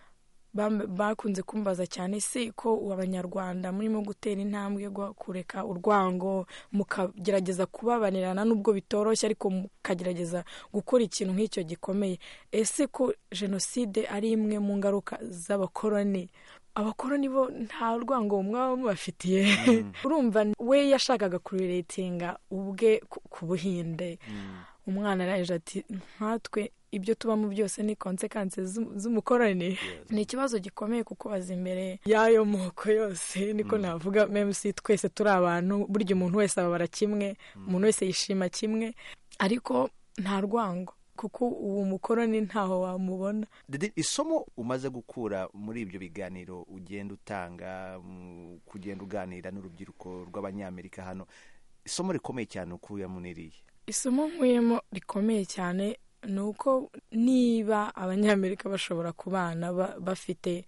M: bam- bakunze kumbaza cyane si ko abanyarwanda murimo gutera intambwe yo kureka urwango mukagerageza kubabanirana nubwo bitoroshye ariko mukagerageza gukora ikintu nk'icyo gikomeye ese ko jenoside ari imwe mu ngaruka z'abakoroni abakoroni bo nta rwango mwaba mubafitiye urumva we yashakaga kuriretinga ubwe ku- ku buhinde umwana araje ati nkatwe ibyo tubamo byose ni konsekansi z'umukoroni ni ikibazo gikomeye kukubaza imbere y'ayo moko yose niko navuga memusi twese turi abantu burya umuntu wese ababara kimwe umuntu wese yishima kimwe ariko nta rwango kuko uwo mukoroni ntaho wamubona
N: Dede, isomo umaze gukura muri ibyo biganiro ugenda utanga mm, kugenda uganira n'urubyiruko rw'abanyamerika hano isomo rikomeye cyane ukuyemo n'iriya
M: isomo nkuyemo rikomeye cyane ni uko niba abanyamerika bashobora kubana ba- bafite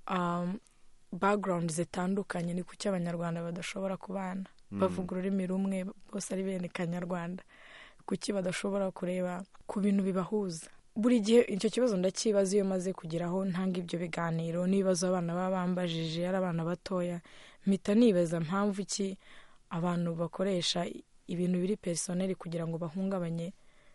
M: um, background zitandukanye ni kuki abanyarwanda badashobora kubana
O: Mm.
M: bavuga ururimi rumwe bose ari bene kanyarwanda kuki badashobora kureba ku bintu bibahuza buri gihe icyo kibazo ndakibaza iyo maze kugeraho ntanga ibyo biganiro n'ibibazo abana baba bambajije ari abana batoya mpita nibaza mpamvu ki abantu bakoresha ibintu biri personeli kugira ngo bahungabanye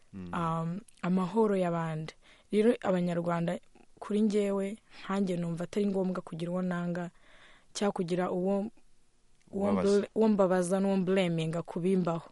M: um, amahoro y'abandi rero abanyarwanda kuri njyewe nkanjye numva atari ngombwa kugira uwo nanga cyangwa kugira uwo uwo
N: Ubabaza.
M: mbl- uwo mbabaza n'uwo mbleminga kubimbaho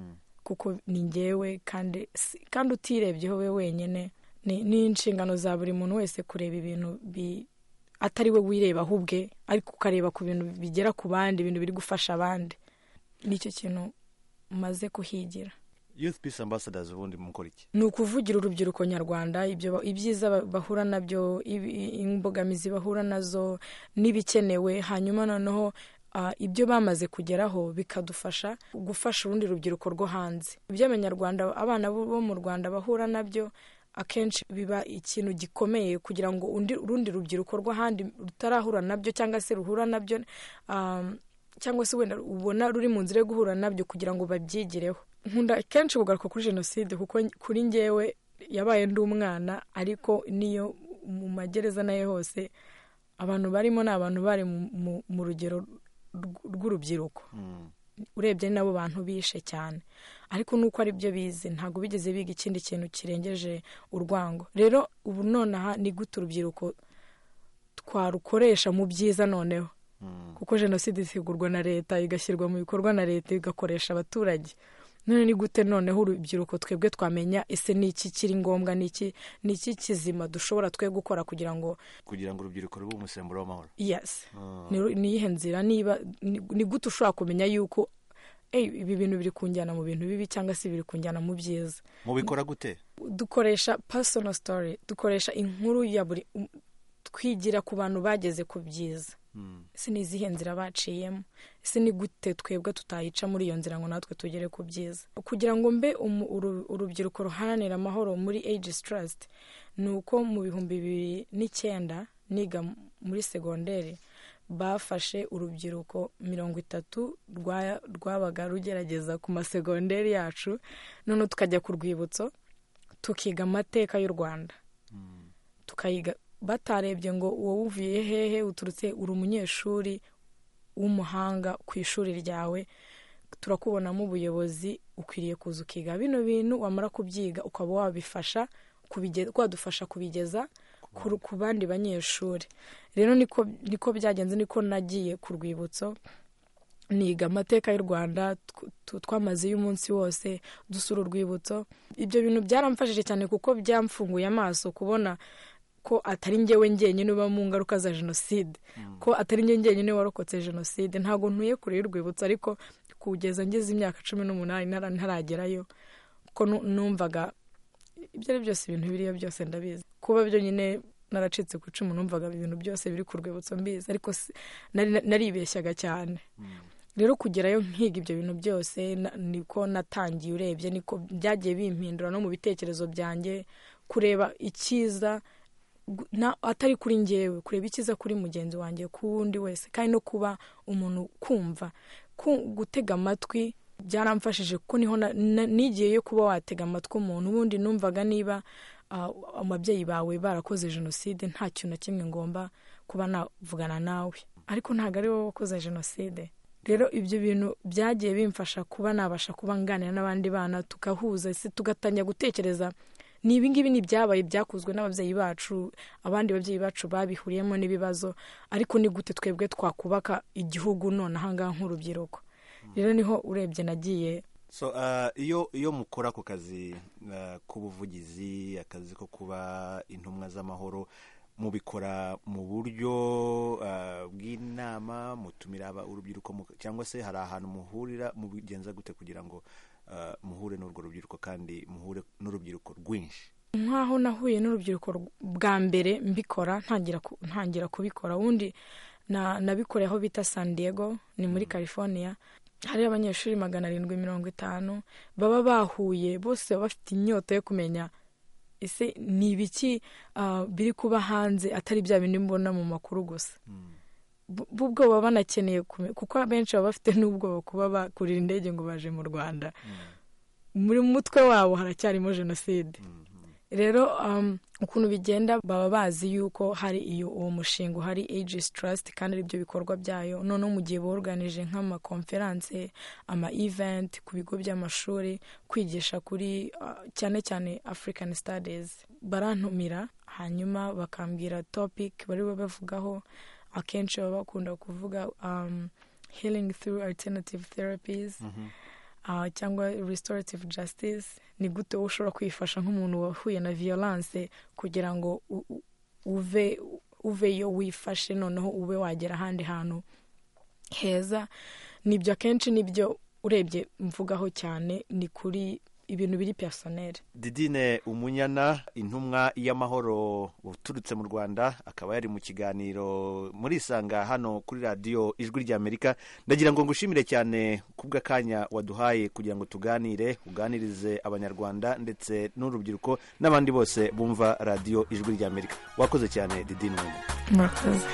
M: kuko ni njyewe kandi si- kandi utirebyeho we wenyine ni ni inshingano za buri muntu wese kureba ibintu bi atari we wirebaho ubwe ariko ukareba ku bintu bigera ku bandi ibintu biri gufasha abandi nicyo kintu maze kuhigira
N: youth peace ambassadors ubundi mukora iki
M: ni ukuvugira urubyiruko nyarwanda ibyo ba- ibyiza ba- bahura nabyo ibi- imbogamizi bahura nazo n'ibikenewe hanyuma noneho ah, ibyo bamaze kugeraho bikadufasha gufasha urundi rubyiruko rwo hanze ibyo abanyarwanda abana bo bo mu rwanda bahura nabyo akenshi biba ikintu gikomeye kugira ngo undi urundi rubyiruko rw'ahandi rutarahura nabyo cyangwa se ruhura nabyo um, cyangwa se wenda ubona ruri mu nzira yo guhura nabyo kugira ngo babyigireho nkunda kenshi kugaruka kuri jenoside kuko kuri njyewe yabaye ndi umwana ariko niyo mu magereza nayo hose abantu barimo ni abantu bari mu- mu- mu rugero rw- rw'urubyiruko urebye ni nabo bantu bishe cyane ariko nuko ari byo bize ntabwo bigeze biga ikindi kintu kirengeje urwango rero ubu nonaha ni gute urubyiruko twarukoresha mu byiza noneho kuko jenoside isigurwa na leta igashyirwa mu bikorwa na leta igakoresha abaturage none ni gute noneho urubyiruko twebwe twamenya ese ni iki kiri ngombwa ni iki ni iki kizima dushobora twe gukora kugira ngo
N: kugira ngo urubyiruko rube umusemburo w'amahoro
M: yes
N: Ah.
M: ni ni iyihe nzira niba ni ni gute ushobora kumenya yuko "Ey, ibi bintu biri kunjyana mu bintu bibi cyangwa se biri kunjyana mu byiza
N: mubikora gute
M: dukoresha personal story dukoresha inkuru ya buri um- twigira ku bantu bageze ku byiza ese ni izihe nzira baciyemo ese ni gute twebwe tutayica muri iyo nzira ngo natwe tugere ku byiza kugira ngo mbe umu- uru- urubyiruko ruharanira amahoro muri aegis trust ni uko mu bihumbi bibiri n'icyenda niga muri segonderi bafashe urubyiruko mirongo itatu rwa- rwabaga rugerageza ku masegonderi yacu noneho tukajya ku rwibutso tukiga amateka y'u rwanda tukayiga batarebye ngo wowe uvuye hehe uturutse uri umunyeshuri w'umuhanga ku ishuri ryawe turakubonamo ubuyobozi ukwiriye kuza ukiga bino bintu wamara kubyiga ukaba wabifasha kubige- wadufasha kubigeza ku- ku bandi banyeshuri rero niko niko byagenze niko nagiye ku rwibutso niga amateka y'u rwanda tw- tw- twamazeyo umunsi wose dusura urwibutso ibyo bintu byaramfashije cyane kuko byamfunguye amaso kubona ko atari njyewe njyenyine uba mu ngaruka za jenoside ko atari njye njyenyine warokotse jenoside ntabwo ntuye kure y'urwibutso ariko kugeza ngeze imyaka cumi n'umunani ntara- ntaragerayo ko nu- numvaga ibyo ari byose ibintu biriyo byose ndabizi kuba byo nyine naracitse ku icumu numvaga ibintu byose biri ku rwibutso mbizi ariko si- nari- naribeshyaga cyane rero kugerayo nkiga ibyo bintu byose na- niko natangiye urebye niko byagiye bimpindura no mu bitekerezo byanjye kureba icyiza gu- na- atari kuri njyewe kureba icyiza kuri mugenzi wanjye ku wundi wese kandi no kuba umuntu kumva ku- gutega amatwi byaramfashije kuko niho na- na- nigiyeyo kuba watega amatwi umuntu ubundi numvaga niba ah, ababyeyi bawe barakoze jenoside nta kintu na kimwe ngomba kuba navugana nawe ariko ntabwo ari wowe wakoze jenoside rero ibyo bintu byagiye bimfasha kuba nabasha kuba nganira n'abandi bana tugahuza ese tugatangira gutekereza ni ibingibi ni ibyabaye byakozwe n'ababyeyi bacu abandi babyeyi bacu babihuriyemo n'ibibazo ariko ni gute twebwe twakubaka igihugu none ahangaha nk'urubyiruko rero niho urebye nagiye
N: so uh, iyo iyo mukora ako kazi uh, k'ubuvugizi akazi ko kuba intumwa z'amahoro mubikora mu buryo uh, bw'inama mutumira aba- urubyiruko mu- cyangwa se hari ahantu muhurira mubigenza gute kugira ngo uh, muhure n'urwo rubyiruko kandi muhure n'urubyiruko rwinshi
M: nk'aho nahuye n'urubyiruko rw- bwa mbere mbikora ntangira ku- ntangira kubikora ubundi na- nabikoreye aho bita san diego ni muri california hari abanyeshuri magana arindwi mirongo itanu baba bahuye bose baba bafite inyota yo kumenya ese ni ibiki ah, biri kuba hanze atari bya bindi mbona mu makuru gusa Bu- bo ubwo baba banakeneye kumenya kuko abenshi baba bafite n'ubwoba kuba bakurira indege ngo baje mu rwanda muri mutwe wabo haracyarimo jenoside rero um, ukuntu bigenda baba bazi yuko hari iyo uwo mushinga uhari aegis trust kandi aribyo bikorwa byayo noneho mu gihe boruganije nk'amakonferanse ama event ku bigo by'amashuri kwigisha kuri uh, cyane cyane african studies barantumira hanyuma bakambwira topic bari bube bavugaho akenshi baba bakunda kuvuga um, healing through alternative therapies uh, cyangwa restorative justice ni gute wowe ushobora kwifasha nk'umuntu wahuye na violence kugira ngo u- u- uve uveyo wifashe noneho ube wagera ahandi hantu heza nibyo akenshi nibyo urebye mvugaho cyane ni kuri ibintu biri personel
N: didine umunyana intumwa y'amahoro uturutse mu rwanda akaba yari mu kiganiro muri isanga hano kuri radiyo ijwi ry'amerika ndagira ngo ngushimire cyane kubw'akanya waduhaye kugira ngo tuganire uganirize abanyarwanda ndetse n'urubyiruko n'abandi bose bumva radiyo ijwi ry'amerika wakoze cyane didine umunyana
M: murakoze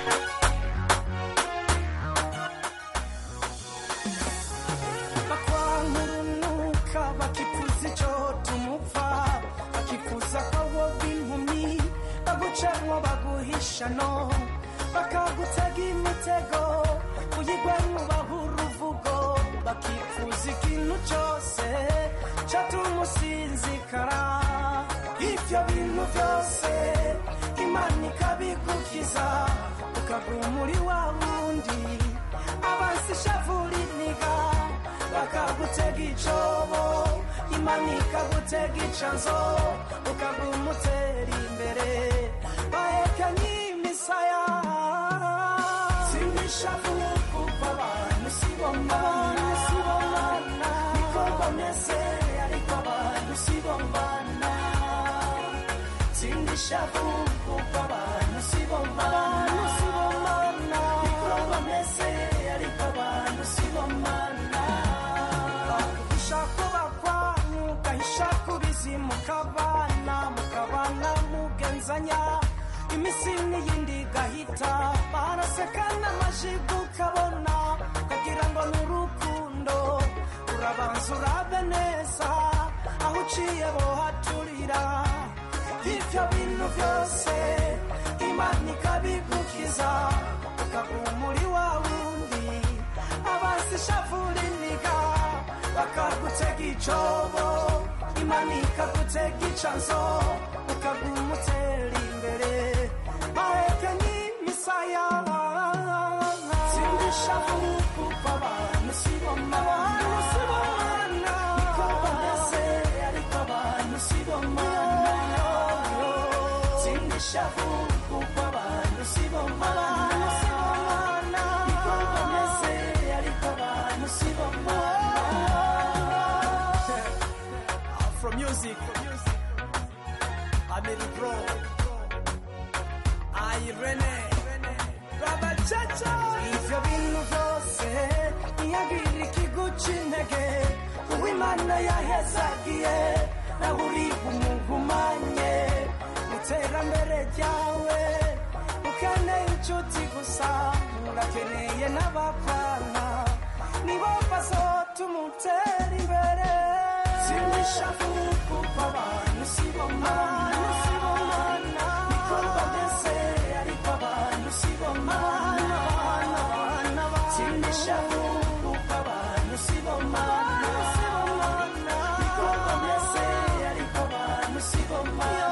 O: bakwankurunuka bakifuza icyo tumupfa bakifuza ko bo b'impumyi bagucamo baguhisha no bakagutega imitego uyigwamo bahura uruvugo bakifuza ikintu cyose cyatuma usinzikara ibyo bintu byose imana ikabigukiza ukaguma muri wa wundi abansi ishavura iniga bakagutega icobo imana ikagutega icanzo ukaguma utera imbere bahekanye imisaya simishavu kuko abantu sibomana sibomana niko bameze ariko abantu sibomana simishavu kuko abantu sibomana sibomana niko bameze ariko abantu sibomana uhisha kuba kwanyu ugahisha kubizi mukabana mukabana mugenzanya imisi n'iyindi igahita baraseka n'amajigo ukabona ukagira ngo ni urukundo urabanza urabe neza aho uciye bohaturira ibyo bintu byose imana ikabigukiza ukaguma muri wa wundi abanza ishavura iniga bakagutega icobo imana ikagutega icanzo ukaguma utera imbere baheke n'imisaya sindishavu kuko abantu sibomana sibomana niko bameze ariko abantu sibomana sindishavu kuko abantu sibomana sibomana niko bameze ariko abantu sibomana from music Amelie Bro Irene Baba Chacha Ivyo bintu vyose Iyagira ikiguca intege Uwimana yahezagiye Nawe uri umugumanye Iterambere ryawe Ukeneye inshuti gusa Urakeneye n'abapfana Nibo bazotumutera imbere Sinishavu kuko abantu sibomana sibomana Niko bameze ariko abantu sibomana Sinishavu kuko abantu sibomana sibomana Niko bameze ariko abantu sibomana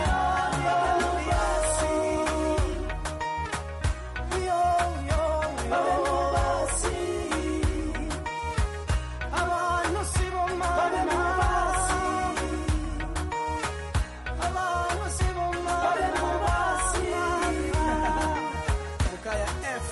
O: Yo, yo, yo, basi abantu sibomana basi abantu sibomana basi Mukaya F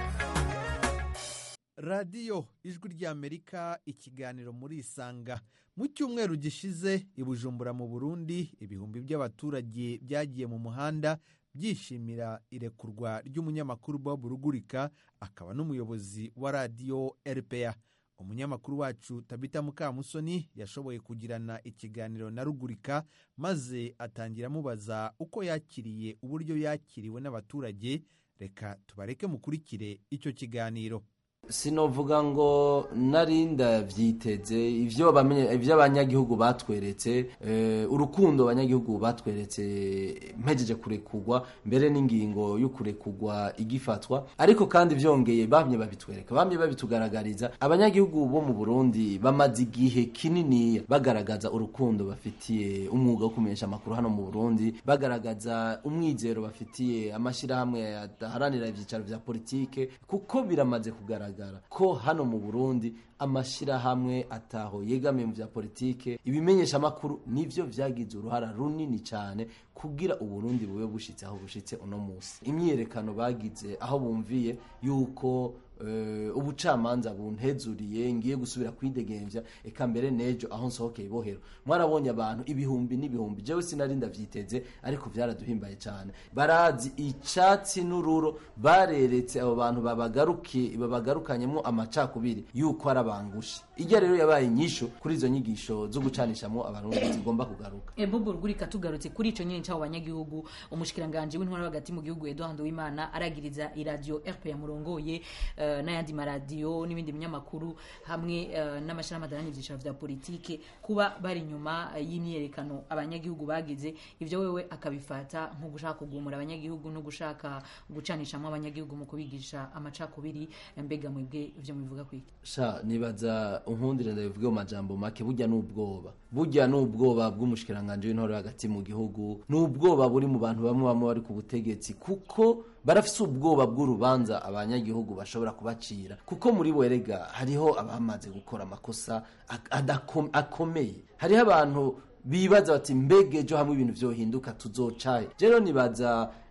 L: radiyo ijwi ry'amerika ikiganiro muri isanga mu cyumweru gishize i bujumbura mu burundi ibihumbi by'abaturage byagiye mu muhanda byishimira irekurwa ry'umunyamakuru bob rugurika akaba n'umuyobozi wa radiyo rpa umunyamakuru wacu tabita mukamusoni yashoboye kugirana ikiganiro na rugurika maze atangira amubaza uko yakiriye uburyo yakiriwe n'abaturage reka tubareke mukurikire icyo kiganiro
P: sinovuga ngo narinda byiteze ibyo bamenye ibyo abanyagihugu batweretse eh, urukundo abanyagihugu batweretse mpejeje kurekugwa mbere n'ingingo yo kurekugwa igifatwa ariko kandi byongeye bamye babitwereka bamye babitugaragariza abanyagihugu bo mu Burundi bamaze igihe kinini bagaragaza urukundo bafitiye umwuga wo kumenyesha amakuru hano mu Burundi bagaragaza umwizero bafitiye amashyirahamwe adaharanira ibyicaro vya politike kuko biramaze kugaragara ko hano mu Burundi amashyirahamwe ataho yegamiye mu bya politike ibimenyesha amakuru nivyo vyagize uruhara runini cyane kugira uburundi bube bushitse aho bushitse uno munsi imyiyerekano bagize aho bumviye yuko uh, ubucamanza buntezuriye ngiye gusubira kwidegemvya eka mbere nejo aho nsohokeye ibohero mwarabonye abantu ibihumbi n'ibihumbi jewe sinari ndavyiteze ariko vyaraduhimbaye cyane barazi icatsi n'ururo bareretse abo bantu babagarukiye babagarukanyemo amacakubiri yuko ari abangushi ijya rero yabaye inyisho kuri izo nyigisho zo gucanishamo abarundi zigomba kugaruka
D: bobo rugurika tugarutse kuri ico nyene c'abo banyagihugu umushikiranganje w'intwara hagati mu gihugu Edouard Uwimana aragiriza iradio RPA murongoye uh, n'ayandi maradiyo n'ibindi binyamakuru hamwe uh, n'amashirahamwe adaharanira ivyicaro vya politike kuba bari inyuma uh, y'imyerekano abanyagihugu bagize ivyo wewe akabifata nko gushaka kugumura abanyagihugu no gushaka gucanishamo abanyagihugu mu kubigisha amacakubiri mbega mwebwe ivyo mubivuga kwiki
P: sha nibaza unkundire ndabivuge mu majambo make burya n'ubwoba burya n'ubwoba bw'umushikiranganje w'intore hagati mu gihugu n'ubwoba buri mu bantu bamwe bamwe bari ku butegetsi kuko barafise ubwoba bw'urubanza abanyagihugu bashobora kubacira kuko muri bo erega hariho abamaze gukora amakosa adako- akomeye hariho abantu bibaza bati mbega ejo hamwe ibintu vyohinduka tuzocaye rero nibaza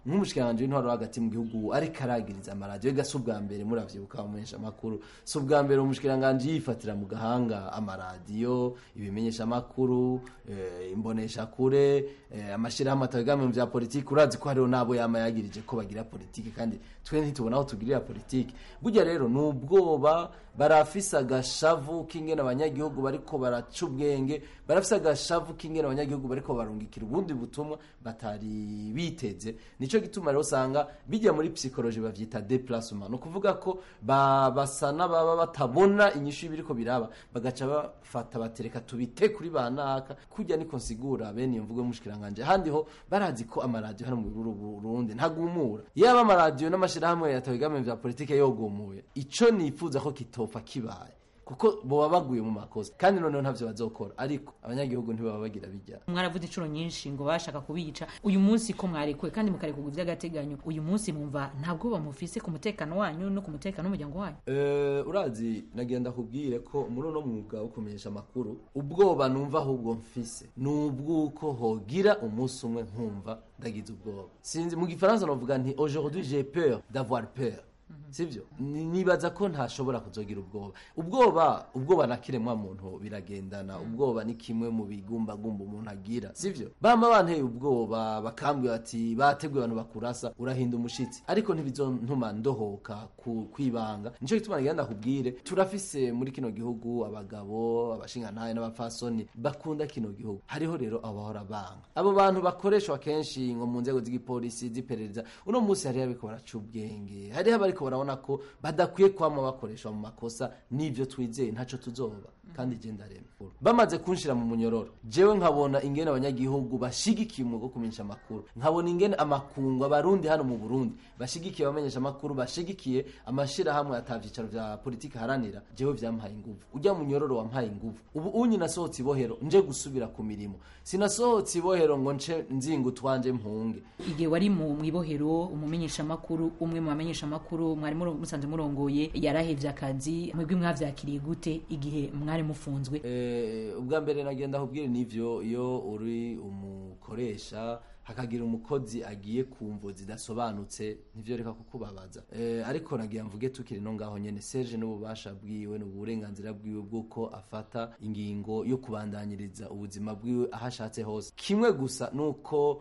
P: nk'umushikiranganji w'intwaro hagati mu gihugu ariko aragiriza amaradiyo ega si ubwa mbere muravyibuka bamenyesha amakuru si ubwa mbere umushikiranganji yifatira mu gahanga amaradiyo ibimenyesha amakuru eh, imbonesha kure eh, amashirahamwe atagamye mu vya politiki urazi ko hariho n'abo yama yagirije ko bagira politiki kandi twe ntitubona aho tugirira politiki burya rero ni ubwoba barafise agashavu k'ingene abanyagihugu bariko baraca ubwenge barafise agashavu k'ingene abanyagihugu bariko barungikira ubundi butumwa batari biteze nico gituma rero usanga bijya muri psychologie bavyita déplacement no kuvuga ko ba- basa n'ababa batabona inyishu y'ibiriko biraba bagaca bafata batereka tubite kuri banaka kujya niko nsigura bene iyo mvugo y'umushikiranganje handi ho barazi ko amaradiyo hano mu Buru- Burundi ntagumura yaba amaradiyo n'amashirahamwe yatabigamye vya politike yogumuye ico nifuza ko kitopfa kibaye kuko boba baguye mu makosa kandi noneho ntavyo bazokora ariko abanyagihugu ntibaba bagira bijya
D: mwaravuze inshuro nyinshi ngo bashaka kubica uyu munsi ko mwarekuwe kandi mukarekurwa iby'agateganyo uyu munsi mwumva nta bwoba mufise ku mutekano wanyu no ku mutekano w'umuryango wanyu
P: Eh, urazi nagenda kubwire ko muri uno mwuga wo kumenyesha amakuru ubwoba numva ahubwo mfise ni ubw'uko hogira umunsi umwe nkumva ndagize ubwoba sinzi mu gifaransa navuga nti aujourd'hui j'ai peur d'avoir peur sivyo Ni- nibaza ko ntashobora kuzogira ubwoba ubwoba ubwoba na kiremwa muntu biragendana ubwoba ni kimwe mu bigumbagumba umuntu agira sivyo bama banteye ubwoba bakambwira ati bateguye abantu bakurasa urahinda umushitsi ariko ntibizontuma ndohoka ku kwibanga nico gituma nagenda kubwire turafise muri kino gihugu abagabo abashingantahe n'abapfasoni bakunda kino gihugu hariho rero abahora banga abo bantu bakoreshwa kenshi ngo mu nzego z'igipolisi z'iperereza uno munsi hariho abiko baraca ubwenge hariho abariko barabona ko badakwiye kwama bakoreshwa mu makosa n'ivyo twizeye ntaco tuzoba kandi je ndarema bamaze kunshira mu munyororo jewe nkabona ingene abanyagihugu bashigikiye umwuga wo kumenyesha amakuru nkabona ingene amakungu abarundi hano mu burundi bashigikiye abamenyesha amakuru bashigikiye amashirahamwe atavyicaro vya politiki haranira jewe vyampaye inguvu ujya mu munyororo wampaye inguvu ubu unyi nasohotse ibohero nje gusubira ku mirimo sinasohotse ibohero ngo nce nzinga utwanje mpunge
D: igihe wari mu mwibohero umumenyeshamakuru umwe mu bamenyeshamakuru mwari muro- musanze murongoye yarahevye akazi mwebwe mwavyakiriye gute igihe mwari mufunzwe
P: Eh, ubwa mbere nagenda kubwira n'ivyo iyo uri umukoresha hakagira umukozi agiye ku mvo zidasobanutse ntivyo reka kukubabaza eh, ariko nagira mvuge tukiri no ngaho nyene Serge n'ububasha bwiwe n'uburenganzira bwiwe bw'uko afata ingingo yo kubandanyiriza ubuzima bwiwe aho ashatse hose kimwe gusa nuko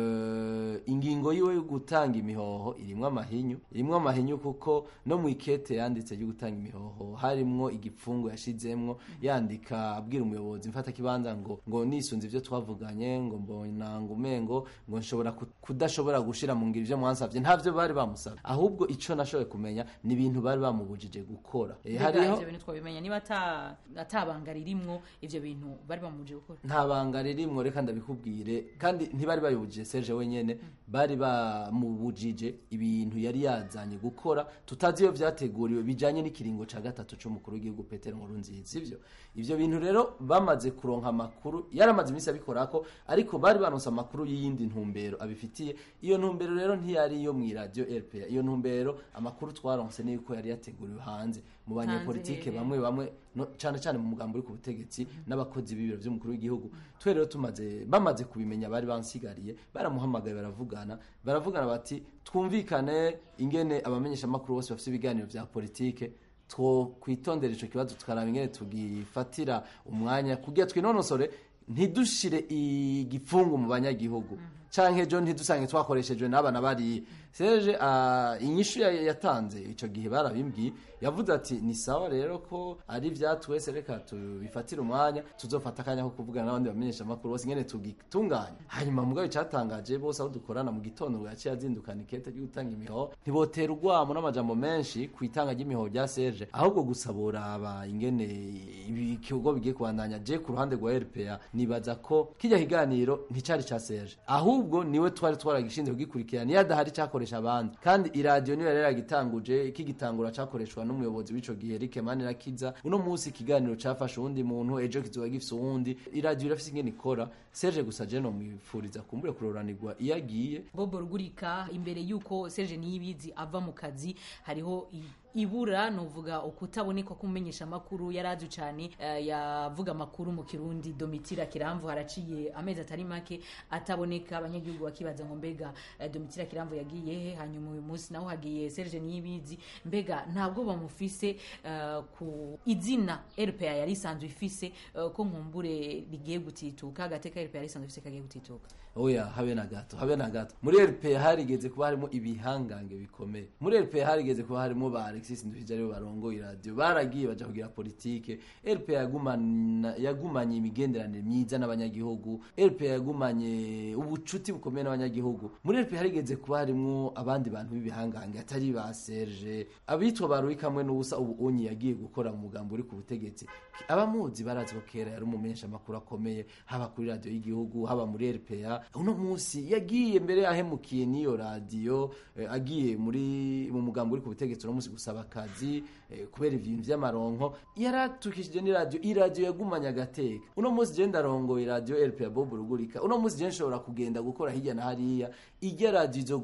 P: eh, ingingo yiwe yo gutanga imihoho irimwo amahinyu irimwo amahinyu kuko no mu ikete yanditse ryo gutanga imihoho harimwo igipfungu yashizemwo yandika abwira umuyobozi mfata kibanza ngo ngo nisunze ivyo twavuganye ngo mbona ngo umengo ngo nshobora ku- kudashobora gushira mu ngiro ivyo mwansavye ntavyo bari bamusavye ahubwo ico nashoboye kumenya ni ibintu bari bamubujije gukora eh,
D: Mbega
P: hariho
D: ivyo bintu twabimenya niba ata- atabanga ririmwo ivyo bintu bari bamuje gukora
P: nta banga ririmwo reka ndabikubwire kandi ntibari bayibujije Serge wenyene bari bamubujije ibintu yari yazanye gukora tutazi iyo vyateguriwe bijanye n'ikiringo ca gatatu c'umukuru w'igihugu Petero Nkurunziza sivyo ivyo bintu rero bamaze kuronka amakuru yaramaze iminsi abikorako ariko bari banonse amakuru y'iyindi ntumbero abifitiye iyo ntumbero rero ntiyari iyo mw'iradiyo RPA iyo ntumbero amakuru twaronse ni yuko yari yateguriwe hanze mu
D: Hanze
P: banyepolitike
D: hehe?
P: bamwe bamwe no, cane cane mu mugambo uri ku butegetsi n'abakozi b'ibiro vy'umukuru w'igihugu twe rero tumaze bamaze kubimenya bari bansigariye baramuhamagaye baravugana baravugana bati twumvikane ingene abamenyesha amakuru bose bafite ibiganiro vya politike two kwitondera ico kibazo tukaraba ingene tugifatira umwanya kugira twinonosore ntidushire igipfungu mu banyagihugu canke ejo ntidusange twakoreshejwe n'abana bariye seje uh, inyishu ya- yatanze ico gihe barabimbwiye yavuze ati ni sawa rero ko ari vyatwese reka tubifatire umwanya tuzofata akanya ko kuvugana n'abandi bamenyesha amakuru bose ingene tugitunganya hanyuma mugabo icatangaje bose aho dukorana mu gitondo ngo yaciye azindukana ikete ryo gutanga imihoho ntibotera urwamo n'amajambo menshi ku itanga ry'imihoho rya Serge ahubwo gusa boraba ingene ibikorwa bigiye kubandanya je ku ruhande rwa RPA nibaza ko kijya kiganiro nticari ca Serge ahubwo niwe twari twaragishinzwe kugikurikirana iyo adahari cakoresha abandi kandi iradiyo niyo yari yaragitanguje kigitangura cakoreshwa n'umuyobozi w'ico gihe Eric Manirakiza uno munsi ikiganiro cafashe uwundi muntu ejo kizoba gifise uwundi iradiyo irafise ingene ikora Serge gusa je no mwifuriza kumbure kuroranirwa iyo agiye
D: bobo rugurika imbere y'uko serge niyibizi ava mu kazi hariho i- ibura novuga ukutaboneka k'umumenyesha amakuru yari azwi cyane eh, yavuga amakuru mu kirundi domitira kiramvu haraciye amezi atari make ataboneka abanyagihugu bakibaza ngo mbega eh, domitira kiramvu yagiye he hanyuma uyu munsi naho hagiye serge niyibizi mbega ntabwo bamufise eh, ku izina rpa yari isanzwe ifise eh, ko nkumbure rigiye gutituka agateka rpa yari isanzwe ifise kagiye gutituka
P: oya habe na gato habe na gato muri rpa harigeze kuba harimo ibihangange bikomeye muri rpa harigeze kuba harimo ba alexis nduhije aribo barongoye iradiyo baragiye baja kugira politike rpa yagumana- yagumanye imigenderanire myiza n'abanyagihugu rpa yagumanye ubucuti bukomeye n'abanyagihugu muri rpa harigeze kuba harimo abandi bantu b'ibihangange atari ba serge abitwa ba Louis kamwe n'ubusa ubu onyi yagiye gukora mu mugambo uri ku butegetsi abamuzi barazi ko kera yari umumenyesha amakuru akomeye haba kuri radiyo y'igihugu haba muri rpa uno munsi yagiye mbere yahemukiye n'iyo radiyo eh, agiye muri mu mugambo uri ku butegetsi uno munsi gusaba akazi eh, kubera ibintu vy'amaronko yaratukishije n'iradiyo iradiyo yagumanye agateka uno munsi je ndarongoye radiyo rpa bob rugurika uno munsi je nshobora kugenda gukora hirya na hariya irya radiyo izo